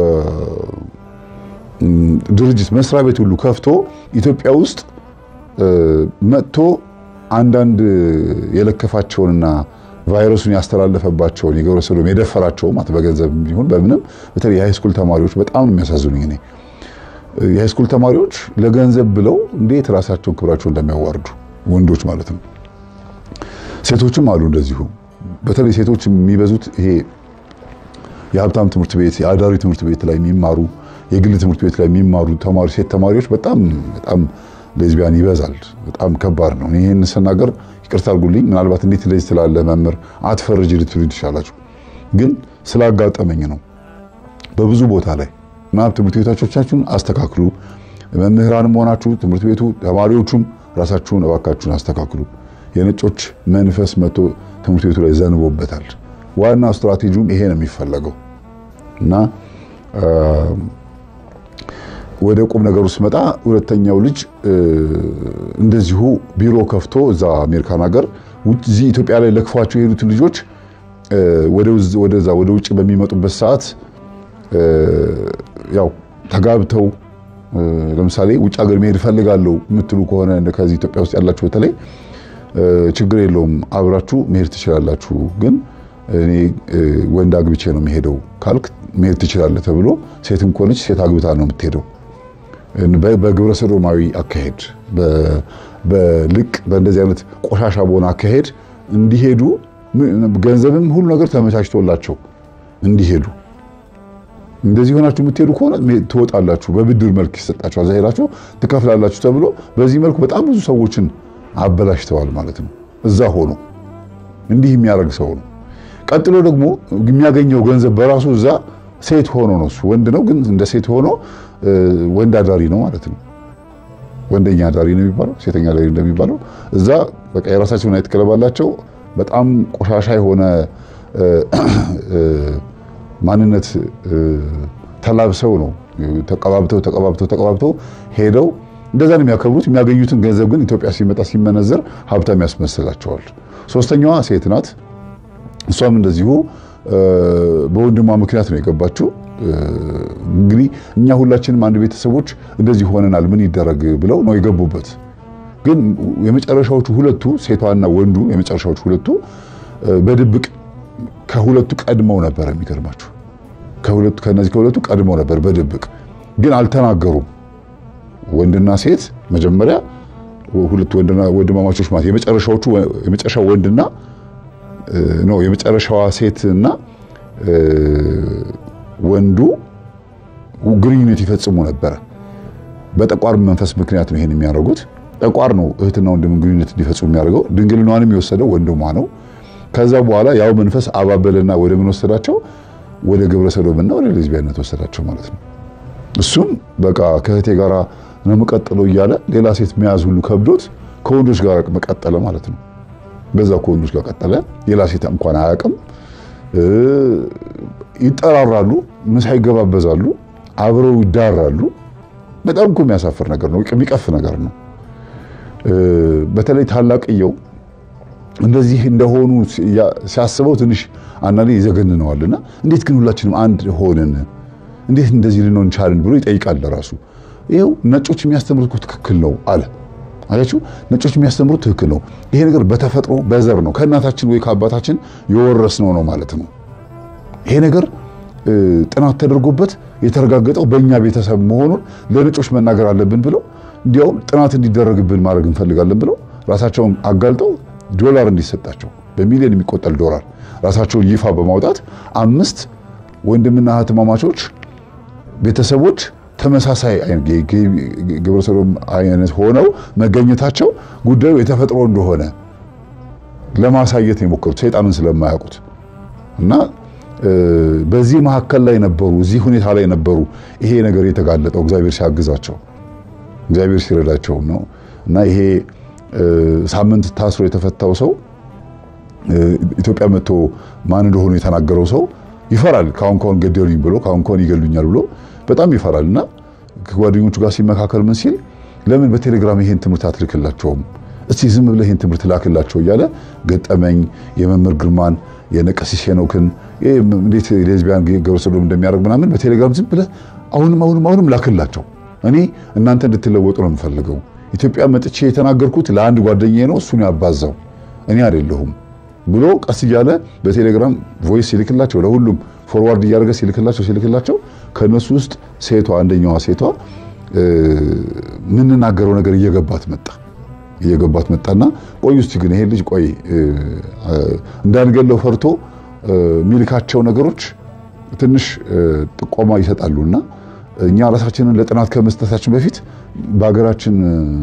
ድርጅት መስሪያ ቤት ሁሉ ከፍቶ ኢትዮጵያ ውስጥ መጥቶ አንዳንድ የለከፋቸውንና ቫይረሱን ያስተላለፈባቸውን የግብረ ሰዶም የደፈራቸው ማለት በገንዘብ ቢሆን በምንም በተለይ የሃይስኩል ተማሪዎች በጣም ነው የሚያሳዝኑኝ። እኔ የሃይስኩል ተማሪዎች ለገንዘብ ብለው እንዴት ራሳቸውን ክብራቸውን እንደሚያዋርዱ ወንዶች ማለት ነው። ሴቶችም አሉ እንደዚሁ። በተለይ ሴቶች የሚበዙት ይሄ የሀብታም ትምህርት ቤት የአዳሪ ትምህርት ቤት ላይ የሚማሩ የግል ትምህርት ቤት ላይ የሚማሩ ተማሪ ሴት ተማሪዎች በጣም በጣም ሌዝቢያን ይበዛል። በጣም ከባድ ነው። ይህን ስናገር ይቅርታ አድርጉልኝ። ምናልባት እንዴት እንደዚህ ስላለ መምህር አትፈርጅ ልትሉ ትችላላችሁ፣ ግን ስላጋጠመኝ ነው። በብዙ ቦታ ላይ ምናምን ትምህርት ቤቶቻችሁን አስተካክሉ። መምህራንም ሆናችሁ ትምህርት ቤቱ ተማሪዎቹም ራሳችሁን እባካችሁን አስተካክሉ። የነጮች መንፈስ መጥቶ ትምህርት ቤቱ ላይ ዘንቦበታል። ዋና ስትራቴጂውም ይሄ ነው የሚፈለገው እና ወደ ቁም ነገሩ ስመጣ ሁለተኛው ልጅ እንደዚሁ ቢሮ ከፍቶ እዛ አሜሪካን ሀገር እዚህ ኢትዮጵያ ላይ ለክፏቸው የሄዱትን ልጆች ወደዛ ወደ ውጭ በሚመጡበት ሰዓት ያው ተጋብተው ለምሳሌ ውጭ ሀገር መሄድ እፈልጋለሁ የምትሉ ከሆነ ከዚህ ኢትዮጵያ ውስጥ ያላችሁ በተለይ ችግር የለውም አብራችሁ መሄድ ትችላላችሁ፣ ግን እኔ ወንድ አግብቼ ነው የሚሄደው ካልክ መሄድ ትችላለህ ተብሎ ሴትም ከሆነች ሴት አግብታ ነው የምትሄደው። በግብረ ሰዶማዊ አካሄድ፣ በልቅ በእንደዚህ አይነት ቆሻሻ በሆነ አካሄድ እንዲሄዱ ገንዘብም ሁሉ ነገር ተመቻችቶላቸው እንዲሄዱ እንደዚህ ሆናችሁ የምትሄዱ ከሆነ ትወጣላችሁ፣ በብድር መልክ ይሰጣችኋል፣ እዛ ሄዳችሁ ትከፍላላችሁ ተብሎ በዚህ መልኩ በጣም ብዙ ሰዎችን አበላሽተዋል ማለት ነው። እዛ ሆኖ እንዲህ የሚያደርግ ሰው ነው። ቀጥሎ ደግሞ የሚያገኘው ገንዘብ በራሱ እዛ ሴት ሆኖ ነው። እሱ ወንድ ነው፣ ግን እንደ ሴት ሆኖ ወንድ አዳሪ ነው ማለት ነው። ወንደኛ አዳሪ ነው የሚባለው፣ ሴተኛ አዳሪ እንደሚባለው እዛ በቃ የራሳቸውን ናይት ክለብ አላቸው። በጣም ቆሻሻ የሆነ ማንነት ተላብሰው ነው ተቀባብተው ተቀባብተው ተቀባብተው ሄደው እንደዛ ነው የሚያከብሩት። የሚያገኙትን ገንዘብ ግን ኢትዮጵያ ሲመጣ ሲመነዘር ሀብታም ያስመስላቸዋል። ሶስተኛዋ ሴት ናት። እሷም እንደዚሁ በወንድሟ ምክንያት ነው የገባችው። እንግዲህ እኛ ሁላችንም አንድ ቤተሰቦች እንደዚህ ሆነናል፣ ምን ይደረግ ብለው ነው የገቡበት። ግን የመጨረሻዎቹ ሁለቱ ሴቷና ወንዱ የመጨረሻዎቹ ሁለቱ በድብቅ ከሁለቱ ቀድመው ነበር። የሚገርማችሁ ከሁለቱ ከነዚህ ከሁለቱ ቀድመው ነበር በድብቅ ግን አልተናገሩም። ወንድና ሴት መጀመሪያ ሁለቱ ወንድና ወንድማማቾች ማለት የመጨረሻዎቹ የመጨረሻው ወንድና ነው የመጨረሻዋ ሴትና ወንዱ ግንኙነት ይፈጽሙ ነበረ። በጠቋር መንፈስ ምክንያት ነው ይሄን የሚያደርጉት። ጠቋር ነው እህትና ወንድም ግንኙነት እንዲፈጽሙ የሚያደርገው። ድንግልናዋንም የወሰደው ወንድሟ ነው። ከዛ በኋላ ያው መንፈስ አባበልና ወደ ምን ወሰዳቸው? ወደ ግብረ ሰዶምና ወደ ሌዝቢያነት ወሰዳቸው ማለት ነው። እሱም በቃ ከእህቴ ጋር ነው የምቀጥለው እያለ ሌላ ሴት መያዝ ሁሉ ከብዶት ከወንዶች ጋር መቀጠለ ማለት ነው። በዛ ከወንዶች ጋር ቀጠለ። ሌላ ሴት እንኳን አያውቅም። ይጠራራሉ፣ ምሳ ይገባበዛሉ፣ አብረው ይዳራሉ። በጣም እኮ የሚያሳፍር ነገር ነው፣ የሚቀፍ ነገር ነው። በተለይ ታላቅየው እንደዚህ እንደሆኑ ሲያስበው ትንሽ አንዳንዴ ይዘገንነዋልና እንዴት ግን ሁላችንም አንድ ሆንን እንዴት እንደዚህ ልንሆን ቻልን ብሎ ይጠይቃል ለራሱ። ይኸው ነጮች የሚያስተምሩት ትክክል ነው አለ። አያችሁ ነጮች የሚያስተምሩት ትክክል ነው። ይሄ ነገር በተፈጥሮ በዘር ነው ከእናታችን ወይ ከአባታችን የወረስነው ነው ማለት ነው። ይሄ ነገር ጥናት ተደርጎበት የተረጋገጠው በእኛ ቤተሰብ መሆኑን ለነጮች መናገር አለብን ብለው እንዲያውም ጥናት እንዲደረግብን ማድረግ እንፈልጋለን ብለው ራሳቸውን አጋልጠው ዶላር እንዲሰጣቸው በሚሊዮን የሚቆጠር ዶላር ራሳቸውን ይፋ በማውጣት አምስት ወንድምና እህትማማቾች ቤተሰቦች ተመሳሳይ ግብረ ሰዶም አይነት ሆነው መገኘታቸው ጉዳዩ የተፈጥሮ እንደሆነ ለማሳየት የሞከሩት ሰይጣንን ስለማያውቁት እና በዚህ መካከል ላይ ነበሩ፣ እዚህ ሁኔታ ላይ ነበሩ። ይሄ ነገር የተጋለጠው እግዚአብሔር ሲያግዛቸው እግዚአብሔር ሲረዳቸው ነው እና ይሄ ሳምንት ታስሮ የተፈታው ሰው ኢትዮጵያ መጥቶ ማን እንደሆኑ የተናገረው ሰው ይፈራል። ካሁን ካሁን ገደሉኝ ብሎ ካሁን ካሁን ይገሉኛል ብሎ በጣም ይፈራል እና ከጓደኞቹ ጋር ሲመካከል ምን ሲል ለምን በቴሌግራም ይሄን ትምህርት አትልክላቸውም? እስቲ ዝም ብለህ ይሄን ትምህርት ላክላቸው እያለ ገጠመኝ የመምህር ግርማን የነቀሲስ ሄኖክን እንዴት ሌዝቢያን ግብረ ሰዶም እንደሚያደርግ ምናምን በቴሌግራም ዝም ብለህ አሁንም አሁንም አሁንም ላክላቸው። እኔ እናንተ እንድትለወጡ ነው የምፈልገው። ኢትዮጵያ መጥቼ የተናገርኩት ለአንድ ጓደኛዬ ነው፣ እሱን ያባዛው እኔ አይደለሁም ብሎ ቀስ እያለ በቴሌግራም ቮይስ ሲልክላቸው ለሁሉም ፎርዋርድ እያደረገ ሲልክላቸው ሲልክላቸው ከነሱ ውስጥ ሴቷ አንደኛዋ ሴቷ የምንናገረው ነገር እየገባት መጣ እየገባት መጣና ቆይ እስቲ ግን ይሄ ልጅ ቆይ እንዳንገለው ፈርቶ የሚልካቸው ነገሮች ትንሽ ጥቆማ ይሰጣሉና እኛ ራሳችንን ለጥናት ከመስጠታችን በፊት በሀገራችን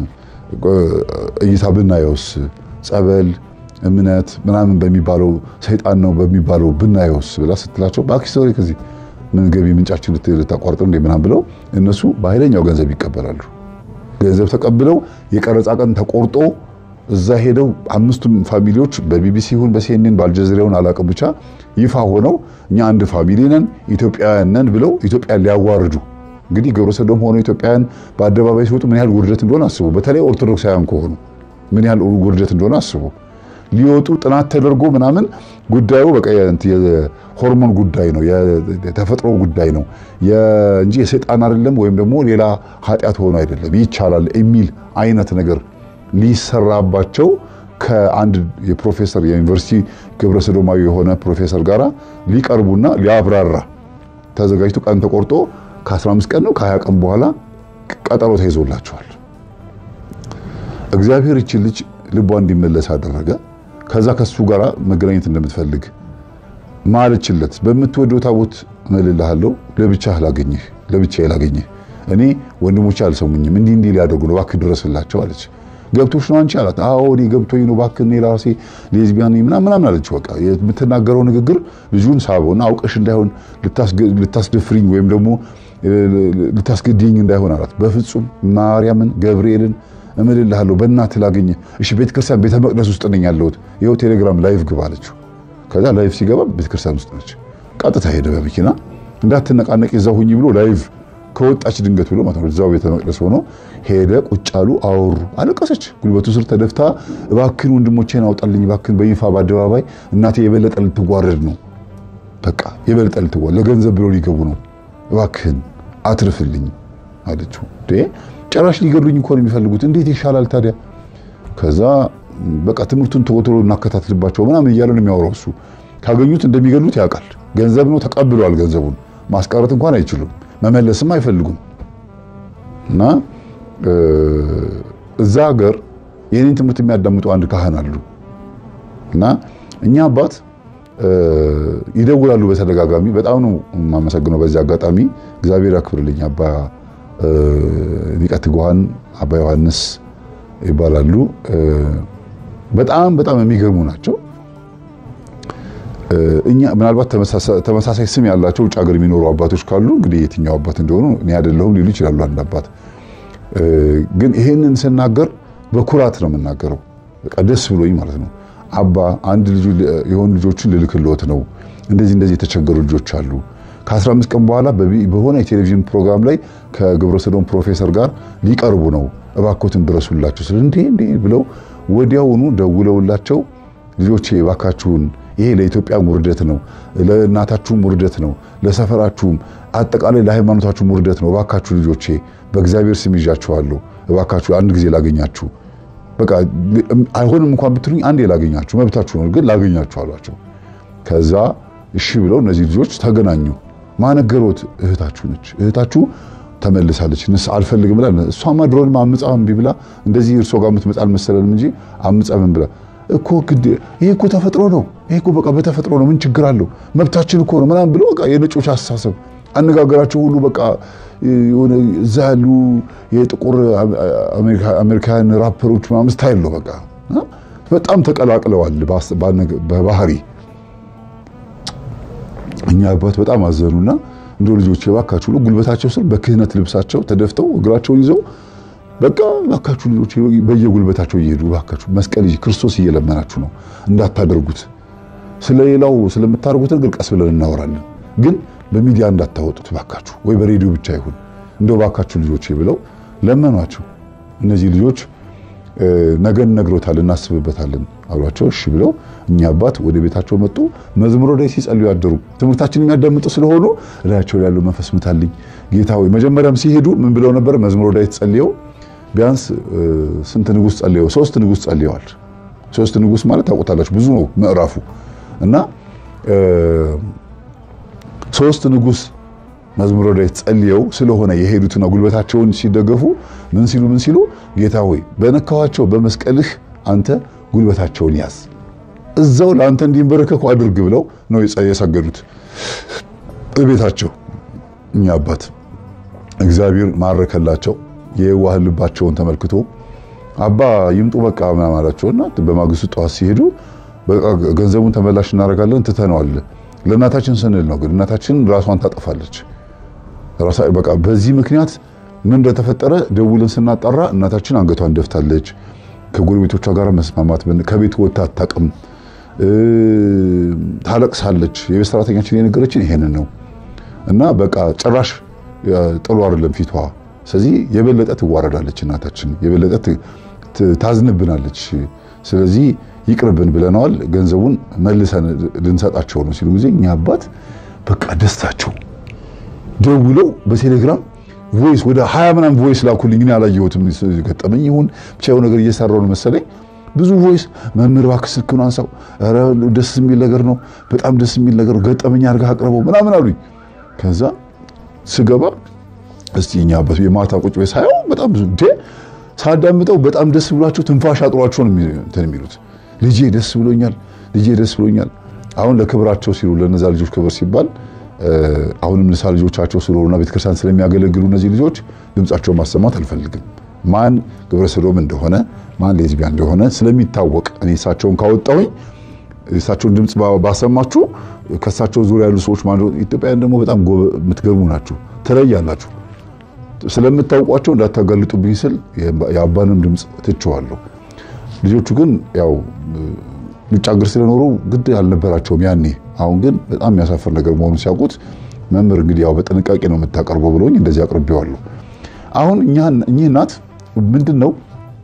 እይታ ብናየውስ ጸበል፣ እምነት ምናምን በሚባለው ሰይጣን ነው በሚባለው ብናየውስ ብላ ስትላቸው እባክሽ ሶሪ ከዚህ ምን ገቢ ምንጫችን ልታቋርጥ እንደ ምናምን ብለው እነሱ በኃይለኛው ገንዘብ ይቀበላሉ። ገንዘብ ተቀብለው የቀረጻ ቀን ተቆርጦ እዛ ሄደው አምስቱም ፋሚሊዎች በቢቢሲ ይሁን በሲኤንኤን በአልጀዚራውን አላውቅም ብቻ ይፋ ሆነው እኛ አንድ ፋሚሊ ነን ኢትዮጵያውያን ነን ብለው ኢትዮጵያን ሊያዋርዱ እንግዲህ ግብረ ሰዶም ሆነው ኢትዮጵያውያን በአደባባይ ሲወጡ ምን ያህል ውርደት እንደሆነ አስቡ። በተለይ ኦርቶዶክሳውያን ከሆኑ ምን ያህል ውርደት እንደሆነ አስቡ። ሊወጡ ጥናት ተደርጎ ምናምን ጉዳዩ በቃ የሆርሞን ጉዳይ ነው፣ የተፈጥሮ ጉዳይ ነው እንጂ የሰይጣን አይደለም፣ ወይም ደግሞ ሌላ ኃጢአት ሆኖ አይደለም፣ ይቻላል የሚል አይነት ነገር ሊሰራባቸው ከአንድ የፕሮፌሰር የዩኒቨርሲቲ ግብረ ሰዶማዊ የሆነ ፕሮፌሰር ጋር ሊቀርቡና ሊያብራራ ተዘጋጅቶ ቀን ተቆርጦ ከ15 ቀን ነው ከ20 ቀን በኋላ ቀጠሮ ተይዞላቸዋል። እግዚአብሔር ይችን ልጅ ልቧ እንዲመለስ አደረገ። ከዛ ከሱ ጋር መገናኘት እንደምትፈልግ ማለችለት። በምትወደው ታቦት እምልልሃለሁ ለብቻህ ላገኝህ ለብቻዬ ላገኝህ እኔ ወንድሞቼ አልሰሙኝም፣ እንዲህ እንዲህ ሊያደርጉ ነው፣ እባክህ ድረስላቸው አለች። ገብቶሽ ነው አንቺ አላት። አዎ እኔ ገብቶኝ ነው፣ እባክህ እኔ ለራሴ ሌዝቢያን ነኝ ምናምን ምናምን አለች። በቃ የምትናገረው ንግግር ልጁን ሳበውና አውቀሽ እንዳይሆን ልታስደፍሪኝ ወይም ደግሞ ልታስገድኝ እንዳይሆን አላት። በፍጹም ማርያምን ገብርኤልን እምልልሃለሁ በእናትህ ላገኝህ። እሺ ቤተክርስቲያን ቤተ መቅደስ ውስጥ ነኝ ያለሁት፣ ይኸው ቴሌግራም ላይቭ ግባ አለችው። ከዛ ላይቭ ሲገባ ቤተክርስቲያን ውስጥ ነች። ቀጥታ ሄደ በመኪና እንዳትነቃነቅ እዛው ሁኚ ብሎ ላይቭ ከወጣች ድንገት ብሎ ማለት ነው። እዛው ቤተ መቅደስ ሆኖ ሄደ። ቁጭ አሉ፣ አወሩ። አለቀሰች። ጉልበቱ ስር ተደፍታ እባክህን ወንድሞቼን አውጣልኝ፣ እባክህን በይፋ በአደባባይ እናቴ የበለጠ ልትጓረድ ነው፣ በቃ የበለጠ ልትጓረድ ለገንዘብ ብሎ ሊገቡ ነው፣ እባክህን አትርፍልኝ አለችው። ጭራሽ ሊገሉኝ እኮ ነው የሚፈልጉት፣ እንዴት ይሻላል ታዲያ? ከዛ በቃ ትምህርቱን ቶሎ ቶሎ እናከታትልባቸው ምናምን እያለ ነው የሚያወራው። እሱ ካገኙት እንደሚገሉት ያውቃል። ገንዘብ ነው ተቀብለዋል። ገንዘቡን ማስቀረት እንኳን አይችሉም፣ መመለስም አይፈልጉም። እና እዛ ሀገር የኔን ትምህርት የሚያዳምጡ አንድ ካህን አሉ እና እኛ አባት ይደውላሉ በተደጋጋሚ። በጣም ነው የማመሰግነው በዚህ አጋጣሚ እግዚአብሔር ያክብርልኝ። አባ ሊቀ ትጉሃን አባ ዮሐንስ ይባላሉ። በጣም በጣም የሚገርሙ ናቸው። እኛ ምናልባት ተመሳሳይ ስም ያላቸው ውጭ ሀገር የሚኖሩ አባቶች ካሉ እንግዲህ የትኛው አባት እንደሆኑ እኔ አይደለሁም ሊሉ ይችላሉ። አንድ አባት ግን ይሄንን ስናገር በኩራት ነው የምናገረው፣ በቃ ደስ ብሎኝ ማለት ነው። አባ አንድ ልጁ የሆኑ ልጆችን ልልክልዎት ነው፣ እንደዚህ እንደዚህ የተቸገሩ ልጆች አሉ። ከ15 ቀን በኋላ በሆነ የቴሌቪዥን ፕሮግራም ላይ ከግብረ ሰዶም ፕሮፌሰር ጋር ሊቀርቡ ነው፣ እባክዎትን ድረሱላቸው ስለ እንዴ እንዴ ብለው ወዲያውኑ ደውለውላቸው ልጆቼ እባካችሁን ይሄ ለኢትዮጵያ ውርደት ነው፣ ለእናታችሁም ውርደት ነው፣ ለሰፈራችሁም አጠቃላይ ለሃይማኖታችሁም ውርደት ነው። እባካችሁ ልጆቼ በእግዚአብሔር ስም ይዣችኋለሁ፣ እባካችሁ አንድ ጊዜ ላገኛችሁ፣ በቃ አይሆንም እንኳን ብትሉኝ አንዴ ላገኛችሁ፣ መብታችሁ ነው፣ ግን ላገኛችሁ አሏቸው። ከዛ እሺ ብለው እነዚህ ልጆች ተገናኙ። ማነገሮት እህታችሁ ነች፣ እህታችሁ ተመልሳለች። ንስ አልፈልግም ብላ እሷማ ድሮን አምጻ እምቢ ብላ እንደዚህ እርሶ ጋር የምትመጣ አልመሰለንም እንጂ አምጻ ምን ብላ እኮ ግድ ይሄ እኮ ተፈጥሮ ነው። ይሄ እኮ በቃ በተፈጥሮ ነው። ምን ችግር አለው? መብታችን እኮ ነው ምናምን ብሎ በቃ የነጮች አስተሳሰብ አነጋገራቸው ሁሉ በቃ የሆነ እዛ ያሉ የጥቁር አሜሪካን ራፐሮች ምናምን ስታይል ነው። በቃ በጣም ተቀላቅለዋል በባህሪ። እኛ አባት በጣም አዘኑና እንደ ልጆች የባካችሁ ብሎ ጉልበታቸው ስር በክህነት ልብሳቸው ተደፍተው እግራቸውን ይዘው በቃ ባካችሁ ልጆች በየጉልበታቸው እየሄዱ ባካችሁ መስቀል ይዤ ክርስቶስ እየለመናችሁ ነው እንዳታደርጉት። ስለሌላው ስለምታደርጉት ነገር ቀስ ብለን እናወራለን፣ ግን በሚዲያ እንዳታወጡት ባካችሁ፣ ወይ በሬዲዮ ብቻ ይሁን እንደው ባካችሁ ልጆች ብለው ለመኗቸው። እነዚህ ልጆች ነገን ነግሮታል እናስብበታለን አሏቸው። እሺ ብለው እኛ አባት ወደ ቤታቸው መጡ። መዝሙረ ዳዊት ሲጸልዩ ያደሩ ትምህርታችን የሚያዳምጡ ስለሆኑ እላያቸው ያለው መንፈስ ምታልኝ ጌታ ሆይ። መጀመሪያም ሲሄዱ ምን ብለው ነበር? መዝሙረ ዳዊት ጸልየው ቢያንስ ስንት ንጉስ ጸልየው? ሶስት ንጉስ ጸልየዋል። ሶስት ንጉስ ማለት ታውቁታላችሁ፣ ብዙ ነው ምዕራፉ እና ሶስት ንጉስ መዝሙረ ዳዊት ጸልየው ስለሆነ የሄዱትና ጉልበታቸውን ሲደገፉ ምን ሲሉ ምን ሲሉ ጌታ ሆይ በነካኋቸው በመስቀልህ አንተ ጉልበታቸውን ያዝ፣ እዛው ለአንተ እንዲንበረከኩ አድርግ ብለው ነው የሰገዱት እቤታቸው። እኛ አባት እግዚአብሔር ማረከላቸው። የዋህ ልባቸውን ተመልክቶ አባ ይምጡ በቃ ምናምን አላቸውና በማግስቱ ጠዋት ሲሄዱ በቃ ገንዘቡን ተመላሽ እናደርጋለን ትተነዋል። ለእናታችን ስንል ነው ግን እናታችን ራሷን ታጠፋለች። በቃ በዚህ ምክንያት ምን እንደተፈጠረ ደውለን ስናጣራ እናታችን አንገቷን ደፍታለች። ከጎረቤቶቿ ጋር መስማማት ከቤት ወጥታ አታውቅም። ታለቅሳለች። የቤት ሰራተኛችን የነገረችን ይሄንን ነው እና በቃ ጭራሽ ጥሩ አይደለም ፊቷ። ስለዚህ የበለጠ ትዋረዳለች እናታችን፣ የበለጠ ታዝንብናለች። ስለዚህ ይቅርብን ብለነዋል። ገንዘቡን መልሰን ልንሰጣቸው ነው ሲሉ ጊዜ እኛ አባት በቃ ደስታቸው ደውለው በቴሌግራም ቮይስ ወደ ሀያ ምናምን ቮይስ ላኩልኝ። እኔ አላየሁትም ገጠመኝ ይሁን ብቻ የሆነ ነገር እየሰራው ነው መሰለኝ። ብዙ ቮይስ መምህር እባክህ ስልክህን አንሳው፣ ኧረ ደስ የሚል ነገር ነው፣ በጣም ደስ የሚል ነገር ገጠመኝ አድርገህ አቅርበው ምናምን አሉኝ። ከዛ ስገባ እስቲ እኛ አባቱ የማታ ቁጭ ቤት ሳየው በጣም ብዙ እንዴ ሳዳምጠው በጣም ደስ ብሏቸው ትንፋሽ አጥሯቸው ነው እንትን የሚሉት ልጄ ደስ ብሎኛል፣ ልጄ ደስ ብሎኛል። አሁን ለክብራቸው ሲሉ ለነዛ ልጆች ክብር ሲባል አሁንም ንሳ ልጆቻቸው ስለሆኑና ቤተክርስቲያን ስለሚያገለግሉ እነዚህ ልጆች ድምጻቸውን ማሰማት አልፈልግም። ማን ግብረ ሰዶም እንደሆነ ማን ሌዝቢያን እንደሆነ ስለሚታወቅ እኔ እሳቸውን ካወጣሁኝ እሳቸውን ድምፅ ባሰማችሁ ከእሳቸው ዙሪያ ያሉ ሰዎች ማለት ኢትዮጵያውያን ደግሞ በጣም የምትገርሙ ናችሁ፣ ትለያላችሁ። ስለምታውቋቸው እንዳታጋልጡብኝ ስል የአባንም ድምፅ ትቸዋለሁ። ልጆቹ ግን ያው ውጭ ሀገር ስለኖሩ ግድ አልነበራቸውም ያኔ። አሁን ግን በጣም የሚያሳፍር ነገር መሆኑን ሲያውቁት መምህር እንግዲህ ያው በጥንቃቄ ነው የምታቀርበው ብሎኝ እንደዚህ አቅርቤዋለሁ። አሁን እኚህ እናት ምንድን ነው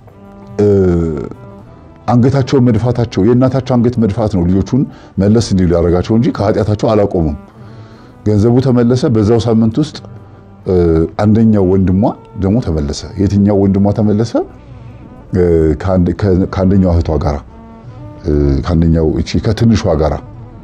አንገታቸውን መድፋታቸው የእናታቸው አንገት መድፋት ነው ልጆቹን መለስ እንዲሉ ያደረጋቸው እንጂ ከኃጢአታቸው አላቆሙም። ገንዘቡ ተመለሰ። በዛው ሳምንት ውስጥ አንደኛው ወንድሟ ደግሞ ተመለሰ። የትኛው ወንድሟ ተመለሰ? ከአንደኛው እህቷ ጋራ ከአንደኛው እቺ ከትንሿ ጋራ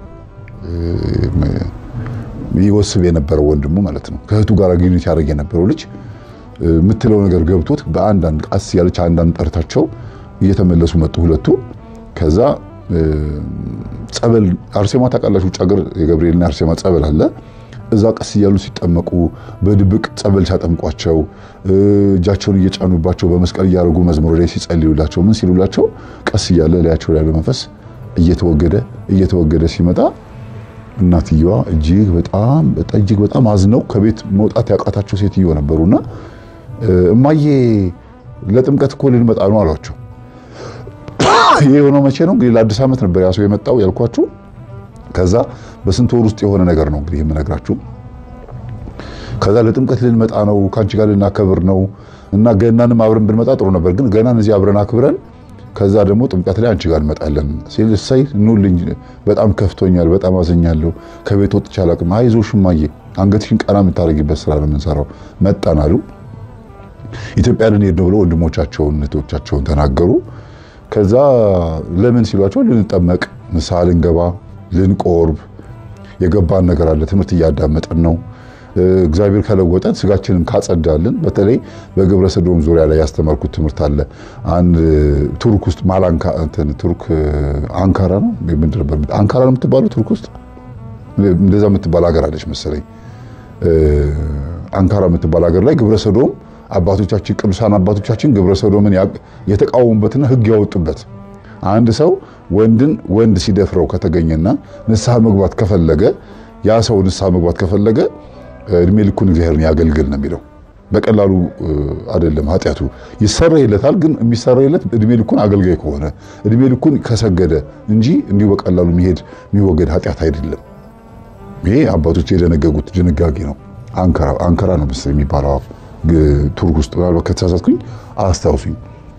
ይወስብ የነበረው ወንድሙ ማለት ነው። ከእህቱ ጋር ግንኙነት ያደርግ የነበረው ልጅ የምትለው ነገር ገብቶት በአንዳንድ ቃስ ያለች አንዳንድ ጠርታቸው እየተመለሱ መጡ ሁለቱ። ከዛ ጸበል አርሴማ ታውቃላችሁ፣ ውጭ ሀገር የገብርኤልና አርሴማ ጸበል አለ። እዛ ቀስ እያሉ ሲጠመቁ በድብቅ ጸበል ሲያጠምቋቸው እጃቸውን እየጫኑባቸው በመስቀል እያደረጉ መዝሙር ላይ ሲጸልዩላቸው ምን ሲሉላቸው ቀስ እያለ ላያቸው ያለ መንፈስ እየተወገደ እየተወገደ ሲመጣ እናትየዋ እጅግ በጣም እጅግ በጣም አዝነው ከቤት መውጣት ያቃታቸው ሴትዮ ነበሩና እማዬ ለጥምቀት እኮ ልንመጣ ነው አሏቸው። ይሄ የሆነው መቼ ነው እንግዲህ ለአዲስ ዓመት ነበር ያ ሰው የመጣው ያልኳችሁ። ከዛ በስንት ወር ውስጥ የሆነ ነገር ነው እንግዲህ የምነግራችሁ። ከዛ ለጥምቀት ልንመጣ ነው ከአንቺ ጋር ልናከብር ነው እና ገናንም አብረን ብንመጣ ጥሩ ነበር፣ ግን ገናን እዚህ አብረን አክብረን ከዛ ደግሞ ጥምቀት ላይ አንቺ ጋር እንመጣለን ሲል እሰይ ኑልኝ፣ በጣም ከፍቶኛል፣ በጣም አዘኛለሁ፣ ከቤት ወጥቼ አላውቅም። አይዞሽ እማዬ፣ አንገትሽን ቀና የምታደርጊበት ስራ ነው የምንሰራው። መጣን አሉ። ኢትዮጵያ ልንሄድ ነው ብለው ወንድሞቻቸውን እህቶቻቸውን ተናገሩ። ከዛ ለምን ሲሏቸው ልንጠመቅ፣ ንስሐ ልንገባ፣ ልንቆርብ የገባን ነገር አለ። ትምህርት እያዳመጠን ነው። እግዚአብሔር ከለወጠን ስጋችንን ካጸዳልን፣ በተለይ በግብረ ሰዶም ዙሪያ ላይ ያስተማርኩት ትምህርት አለ። አንድ ቱርክ ውስጥ ማላንካ እንትን ቱርክ አንካራ ነው ምንድን ነበር አንካራ ነው የምትባለው ቱርክ ውስጥ እንደዛ የምትባል ሀገር አለች መሰለኝ። አንካራ የምትባል ሀገር ላይ ግብረ ሰዶም አባቶቻችን ቅዱሳን አባቶቻችን ግብረ ሰዶምን የተቃወሙበትና ሕግ ያወጡበት አንድ ሰው ወንድን ወንድ ሲደፍረው ከተገኘና ንስሐ መግባት ከፈለገ ያ ሰው ንስሐ መግባት ከፈለገ እድሜ ልኩን እግዚአብሔርን ያገልግል ነው የሚለው። በቀላሉ አይደለም ኃጢአቱ ይሰረይለታል። ግን የሚሰረይለት እድሜ ልኩን አገልጋይ ከሆነ እድሜ ልኩን ከሰገደ እንጂ እንዲሁ በቀላሉ የሚሄድ የሚወገድ ኃጢአት አይደለም። ይሄ አባቶች የደነገጉት ድንጋጌ ነው። አንካራ አንካራ ነው መሰለኝ የሚባለው ቱርክ ውስጥ ምናልባት ከተሳሳትኩኝ አስታውሱኝ።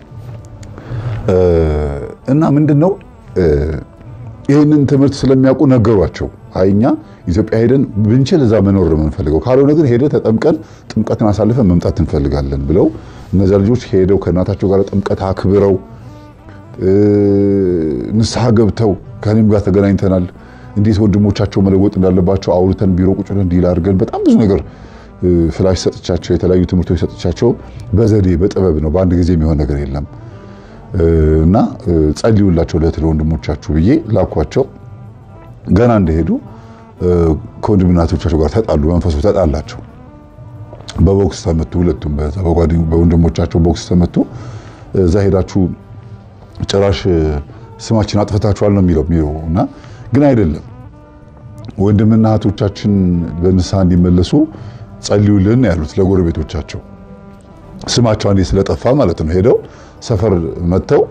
እና ምንድን ነው ይህንን ትምህርት ስለሚያውቁ ነገሯቸው። አይኛ ኢትዮጵያ ሄደን ብንችል እዛ መኖር ነው የምንፈልገው፣ ካልሆነ ግን ሄደ ተጠምቀን ጥምቀትን አሳልፈን መምጣት እንፈልጋለን ብለው እነዚያ ልጆች ሄደው ከእናታቸው ጋር ጥምቀት አክብረው ንስሐ ገብተው ከእኔም ጋር ተገናኝተናል እንዴት ወንድሞቻቸው መለወጥ እንዳለባቸው አውርተን ቢሮ ቁጭ ብለን ዲል አድርገን በጣም ብዙ ነገር ፍላሽ ሰጥቻቸው የተለያዩ ትምህርቶች ሰጥቻቸው በዘዴ በጥበብ ነው። በአንድ ጊዜ የሚሆን ነገር የለም እና ጸልዩላቸው ለእህት ለወንድሞቻችሁ ብዬ ላኳቸው። ገና እንደሄዱ ከወንድምና እህቶቻቸው ጋር ተጣሉ። መንፈሱ ተጣላቸው። በቦክስ ተመቱ። ሁለቱም በወንድሞቻቸው ቦክስ ተመቱ። እዛ ሄዳችሁ ጭራሽ ስማችን አጥፍታችኋል ነው የሚለው የሚለው እና ግን አይደለም። ወንድምና እህቶቻችን በንስሐ እንዲመለሱ ጸልዩልን ያሉት ለጎረቤቶቻቸው ስማቸው አንዴ ስለጠፋ ማለት ነው። ሄደው ሰፈር መጥተው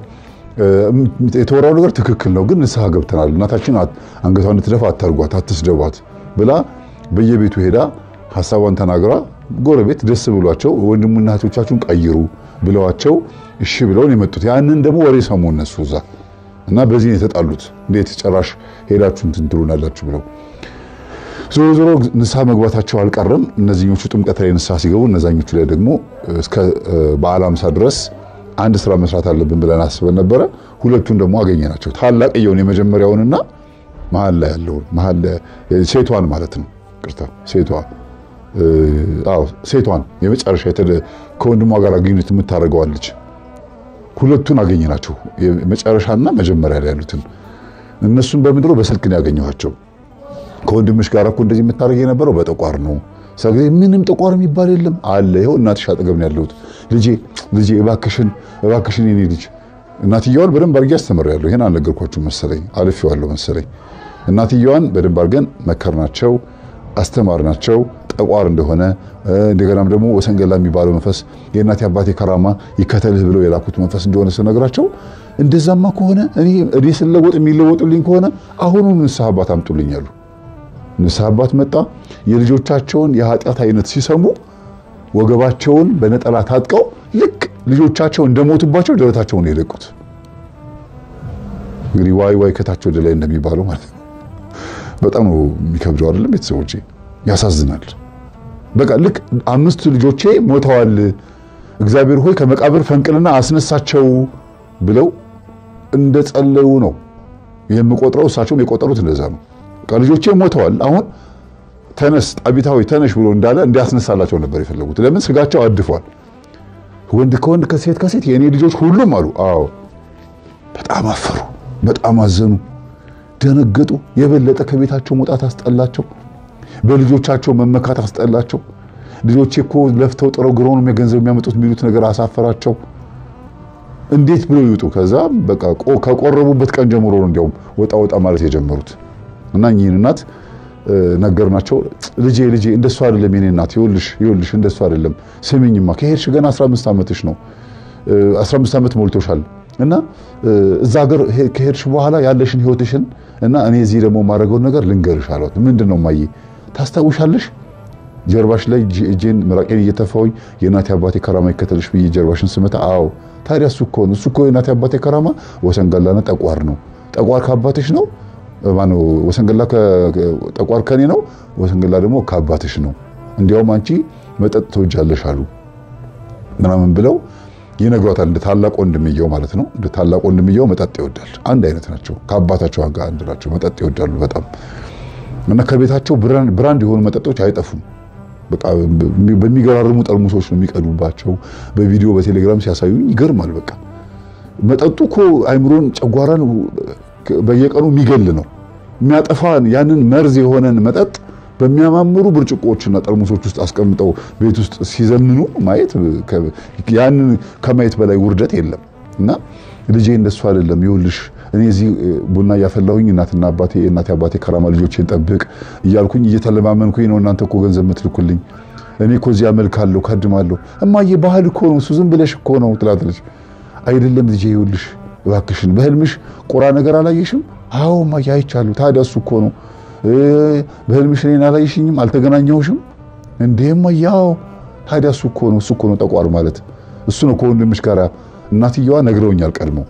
የተወራው ነገር ትክክል ነው፣ ግን ንስሐ ገብተናል፣ እናታችን አንገቷን እንድትደፋ አታርጓት፣ አትስደቧት ብላ በየቤቱ ሄዳ ሀሳቧን ተናግራ ጎረቤት ደስ ብሏቸው ወንድሙና እህቶቻችሁን ቀይሩ ብለዋቸው እሺ ብለውን የመጡት ያንን ደግሞ ወሬ ሰሙ እነሱ እዛ እና በዚህ የተጣሉት እንዴት ጨራሽ ሄዳችሁ እንትን ትሉናላችሁ ብለው ዞሮ ዞሮ ንስሐ መግባታቸው አልቀረም። እነዚህኞቹ ጥምቀት ላይ ንስሐ ሲገቡ እነዛኞቹ ላይ ደግሞ እስከ በዓለ ሃምሳ ድረስ አንድ ስራ መስራት አለብን ብለን አስበን ነበረ። ሁለቱን ደግሞ አገኘናቸው። ታላቅየውን የመጀመሪያውንና መሀል ላይ ያለውን መሀል ሴቷን ማለት ነው። ቅርታ ሴቷ አዎ ሴቷን የመጨረሻ ከወንድሟ ጋር ግንኙነት የምታደርገዋለች። ሁለቱን አገኘናቸው። መጨረሻና መጀመሪያ ላይ ያሉትን እነሱን በምድሮ በስልክ ነው ያገኘኋቸው። ከወንድምሽ ጋር እኮ እንደዚህ የምታደርግ የነበረው በጠቋር ነው። ስለዚህ ምንም ጠቋር የሚባል የለም አለ። ይኸው እናትሽ አጠገብ ነው ያለሁት። ልጄ ልጄ እባክሽን እባክሽን የኔ ልጅ እናትየዋን በደንብ አድርጌ አስተምሬያለሁ። ይሄን አልነገርኳችሁ መሰለኝ፣ አልፌዋለሁ መሰለኝ። እናትየዋን በደንብ አድርገን መከርናቸው፣ አስተማርናቸው ጠቋር እንደሆነ እንደገናም ደግሞ ወሰንገላ የሚባለው መንፈስ የእናቴ አባቴ ከራማ ይከተልህ ብለው የላኩት መንፈስ እንደሆነ ስነግራቸው እንደዛማ ከሆነ እኔ ስለወጥ የሚለወጡልኝ ከሆነ አሁኑ ንስሐ አባት አምጡልኝ አሉ። ንስሐ አባት መጣ። የልጆቻቸውን የኃጢአት አይነት ሲሰሙ ወገባቸውን በነጠላ ታጥቀው ልክ ልጆቻቸው እንደሞቱባቸው ደረታቸውን የለቁት። እንግዲህ ዋይ ዋይ ከታች ወደ ላይ እንደሚባለው ማለት ነው። በጣም ነው የሚከብደው አይደለም ቤተሰቦቼ? ያሳዝናል። በቃ ልክ አምስት ልጆቼ ሞተዋል፣ እግዚአብሔር ሆይ ከመቃብር ፈንቅልና አስነሳቸው ብለው እንደጸለዩ ነው የምቆጥረው። እሳቸውም የቆጠሩት እንደዛ ነው። በቃ ልጆቼ ሞተዋል፣ አሁን ተነስ ጣቢታዊ ተነሽ ብሎ እንዳለ እንዲያስነሳላቸው ነበር የፈለጉት። ለምን ስጋቸው አድፏል። ወንድ ከወንድ ከሴት ከሴት የእኔ ልጆች ሁሉም አሉ። አዎ በጣም አፈሩ፣ በጣም አዘኑ፣ ደነገጡ። የበለጠ ከቤታቸው መውጣት አስጠላቸው። በልጆቻቸው መመካት አስጠላቸው። ልጆቼ እኮ ለፍተው ጥረው ግረው ነው ገንዘብ የሚያመጡት የሚሉት ነገር አሳፈራቸው። እንዴት ብሎ ይውጡ? ከዛ በቃ ከቆረቡበት ቀን ጀምሮ ነው እንዲያውም ወጣ ወጣ ማለት የጀመሩት እና እኚህን እናት ነገርናቸው። ልጄ ልጄ እንደሱ አይደለም የኔ እናት፣ ይኸውልሽ ይኸውልሽ እንደሱ አይደለም። ስሚኝማ ከሄድሽ ገና 15 ዓመትሽ ነው 15 ዓመት ሞልቶሻል እና እዛ ሀገር ከሄድሽ በኋላ ያለሽን ህይወትሽን እና እኔ እዚህ ደግሞ የማደርገውን ነገር ልንገርሽ አሏት። ምንድን ነው ማየ ታስታውሻለሽ? ጀርባሽ ላይ እጄን ምራቄን እየተፋሁኝ የእናቴ አባቴ ከራማ ይከተልሽ ብዬ ጀርባሽን ስመታ፣ አዎ ታዲያ እሱ እኮ ነው እሱ እኮ የእናቴ አባቴ ከራማ ወሰንገላና ጠቋር ነው። ጠቋር ከአባትሽ ነው ማነው? ወሰንገላ ጠቋር ከኔ ነው፣ ወሰንገላ ደግሞ ከአባትሽ ነው። እንዲያውም አንቺ መጠጥ ትወጃለሽ አሉ ምናምን ብለው ይነግሯታል። እንደ ታላቅ ወንድምየው ማለት ነው። እንደ ታላቅ ወንድምየው መጠጥ ይወዳል። አንድ አይነት ናቸው። ከአባታቸው ጋር አንድ ናቸው። መጠጥ ይወዳሉ በጣም እና ከቤታቸው ብራንድ የሆኑ መጠጦች አይጠፉም። በቃ በሚገራርሙ ጠርሙሶች ነው የሚቀዱባቸው። በቪዲዮ በቴሌግራም ሲያሳዩኝ ይገርማል። በቃ መጠጡ እኮ አይምሮን፣ ጨጓራን በየቀኑ የሚገል ነው የሚያጠፋ ያንን መርዝ የሆነን መጠጥ በሚያማምሩ ብርጭቆዎችና ጠርሙሶች ውስጥ አስቀምጠው ቤት ውስጥ ሲዘምኑ ማየት ያንን ከማየት በላይ ውርደት የለም። እና ልጄ እንደሱ አይደለም፣ ይኸውልሽ እኔ እዚህ ቡና እያፈላሁኝ እናትና አባቴ እናቴ አባቴ ከራማ ልጆቼን ጠብቅ እያልኩኝ እየተለማመንኩኝ ነው። እናንተ እኮ ገንዘብ የምትልኩልኝ እኔ እኮ እዚህ አመልካለሁ፣ ከድማለሁ። እማዬ ባህል እኮ ነው እሱ፣ ዝም ብለሽ እኮ ነው ትላለች። አይደለም ልጄ፣ ይኸውልሽ እባክሽን በህልምሽ ቁራ ነገር አላየሽም? አዎ እማዬ አይቻለሁ። ታዲያ እሱ እኮ ነው በህልምሽ እኔን አላየሽኝም? አልተገናኘሁሽም? እንዴም ያው ታዲያ እሱ እኮ ነው እሱ እኮ ነው ጠቋር ማለት እሱ ነው ከወንድምሽ ጋር እናትየዋ ነግረውኛል ቀድመው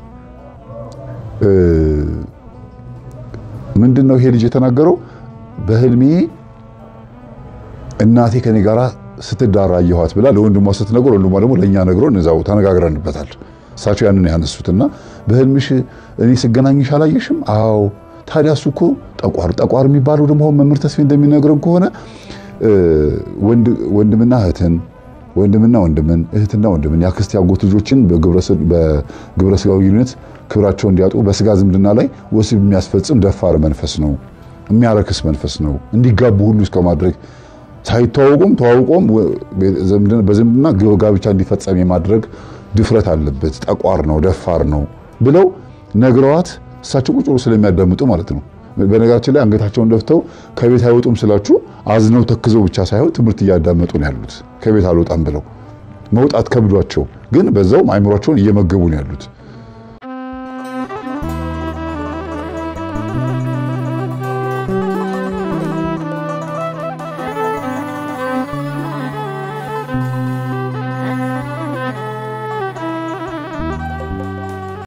ምንድን ነው ይሄ ልጅ የተናገረው በህልሜ እናቴ ከኔ ጋር ስትዳራ አየኋት ብላ ለወንድሟ ስትነግር ወንድሟ ደግሞ ለእኛ ነግሮን እዛው ተነጋግረንበታል እሳቸው ያንን ያነሱትና በህልምሽ እኔ ስገናኝሽ አላየሽም አዎ ታዲያ እሱ እኮ ጠቋር ጠቋር የሚባለው ደግሞ አሁን መምህር ተስፋዬ እንደሚነግረን ከሆነ ወንድምና እህትን ወንድምና ወንድምን እህትና ወንድምን የአክስት ያጎት ልጆችን በግብረ ስጋዊ ግንኙነት ክብራቸው እንዲያጡ በስጋ ዝምድና ላይ ወሲብ የሚያስፈጽም ደፋር መንፈስ ነው፣ የሚያረክስ መንፈስ ነው። እንዲጋቡ ሁሉ እስከ ማድረግ ሳይተዋወቁም ተዋውቆም በዝምድና ጋብቻ እንዲፈጸም የማድረግ ድፍረት አለበት። ጠቋር ነው፣ ደፋር ነው ብለው ነግረዋት እሳቸው ቁጭ ብሎ ስለሚያዳምጡ ማለት ነው። በነገራችን ላይ አንገታቸውን ደፍተው ከቤት አይወጡም ስላችሁ አዝነው ተክዘው ብቻ ሳይሆን ትምህርት እያዳመጡ ነው ያሉት። ከቤት አልወጣም ብለው መውጣት ከብዷቸው ግን በዛውም አይምሯቸውን እየመገቡ ነው ያሉት።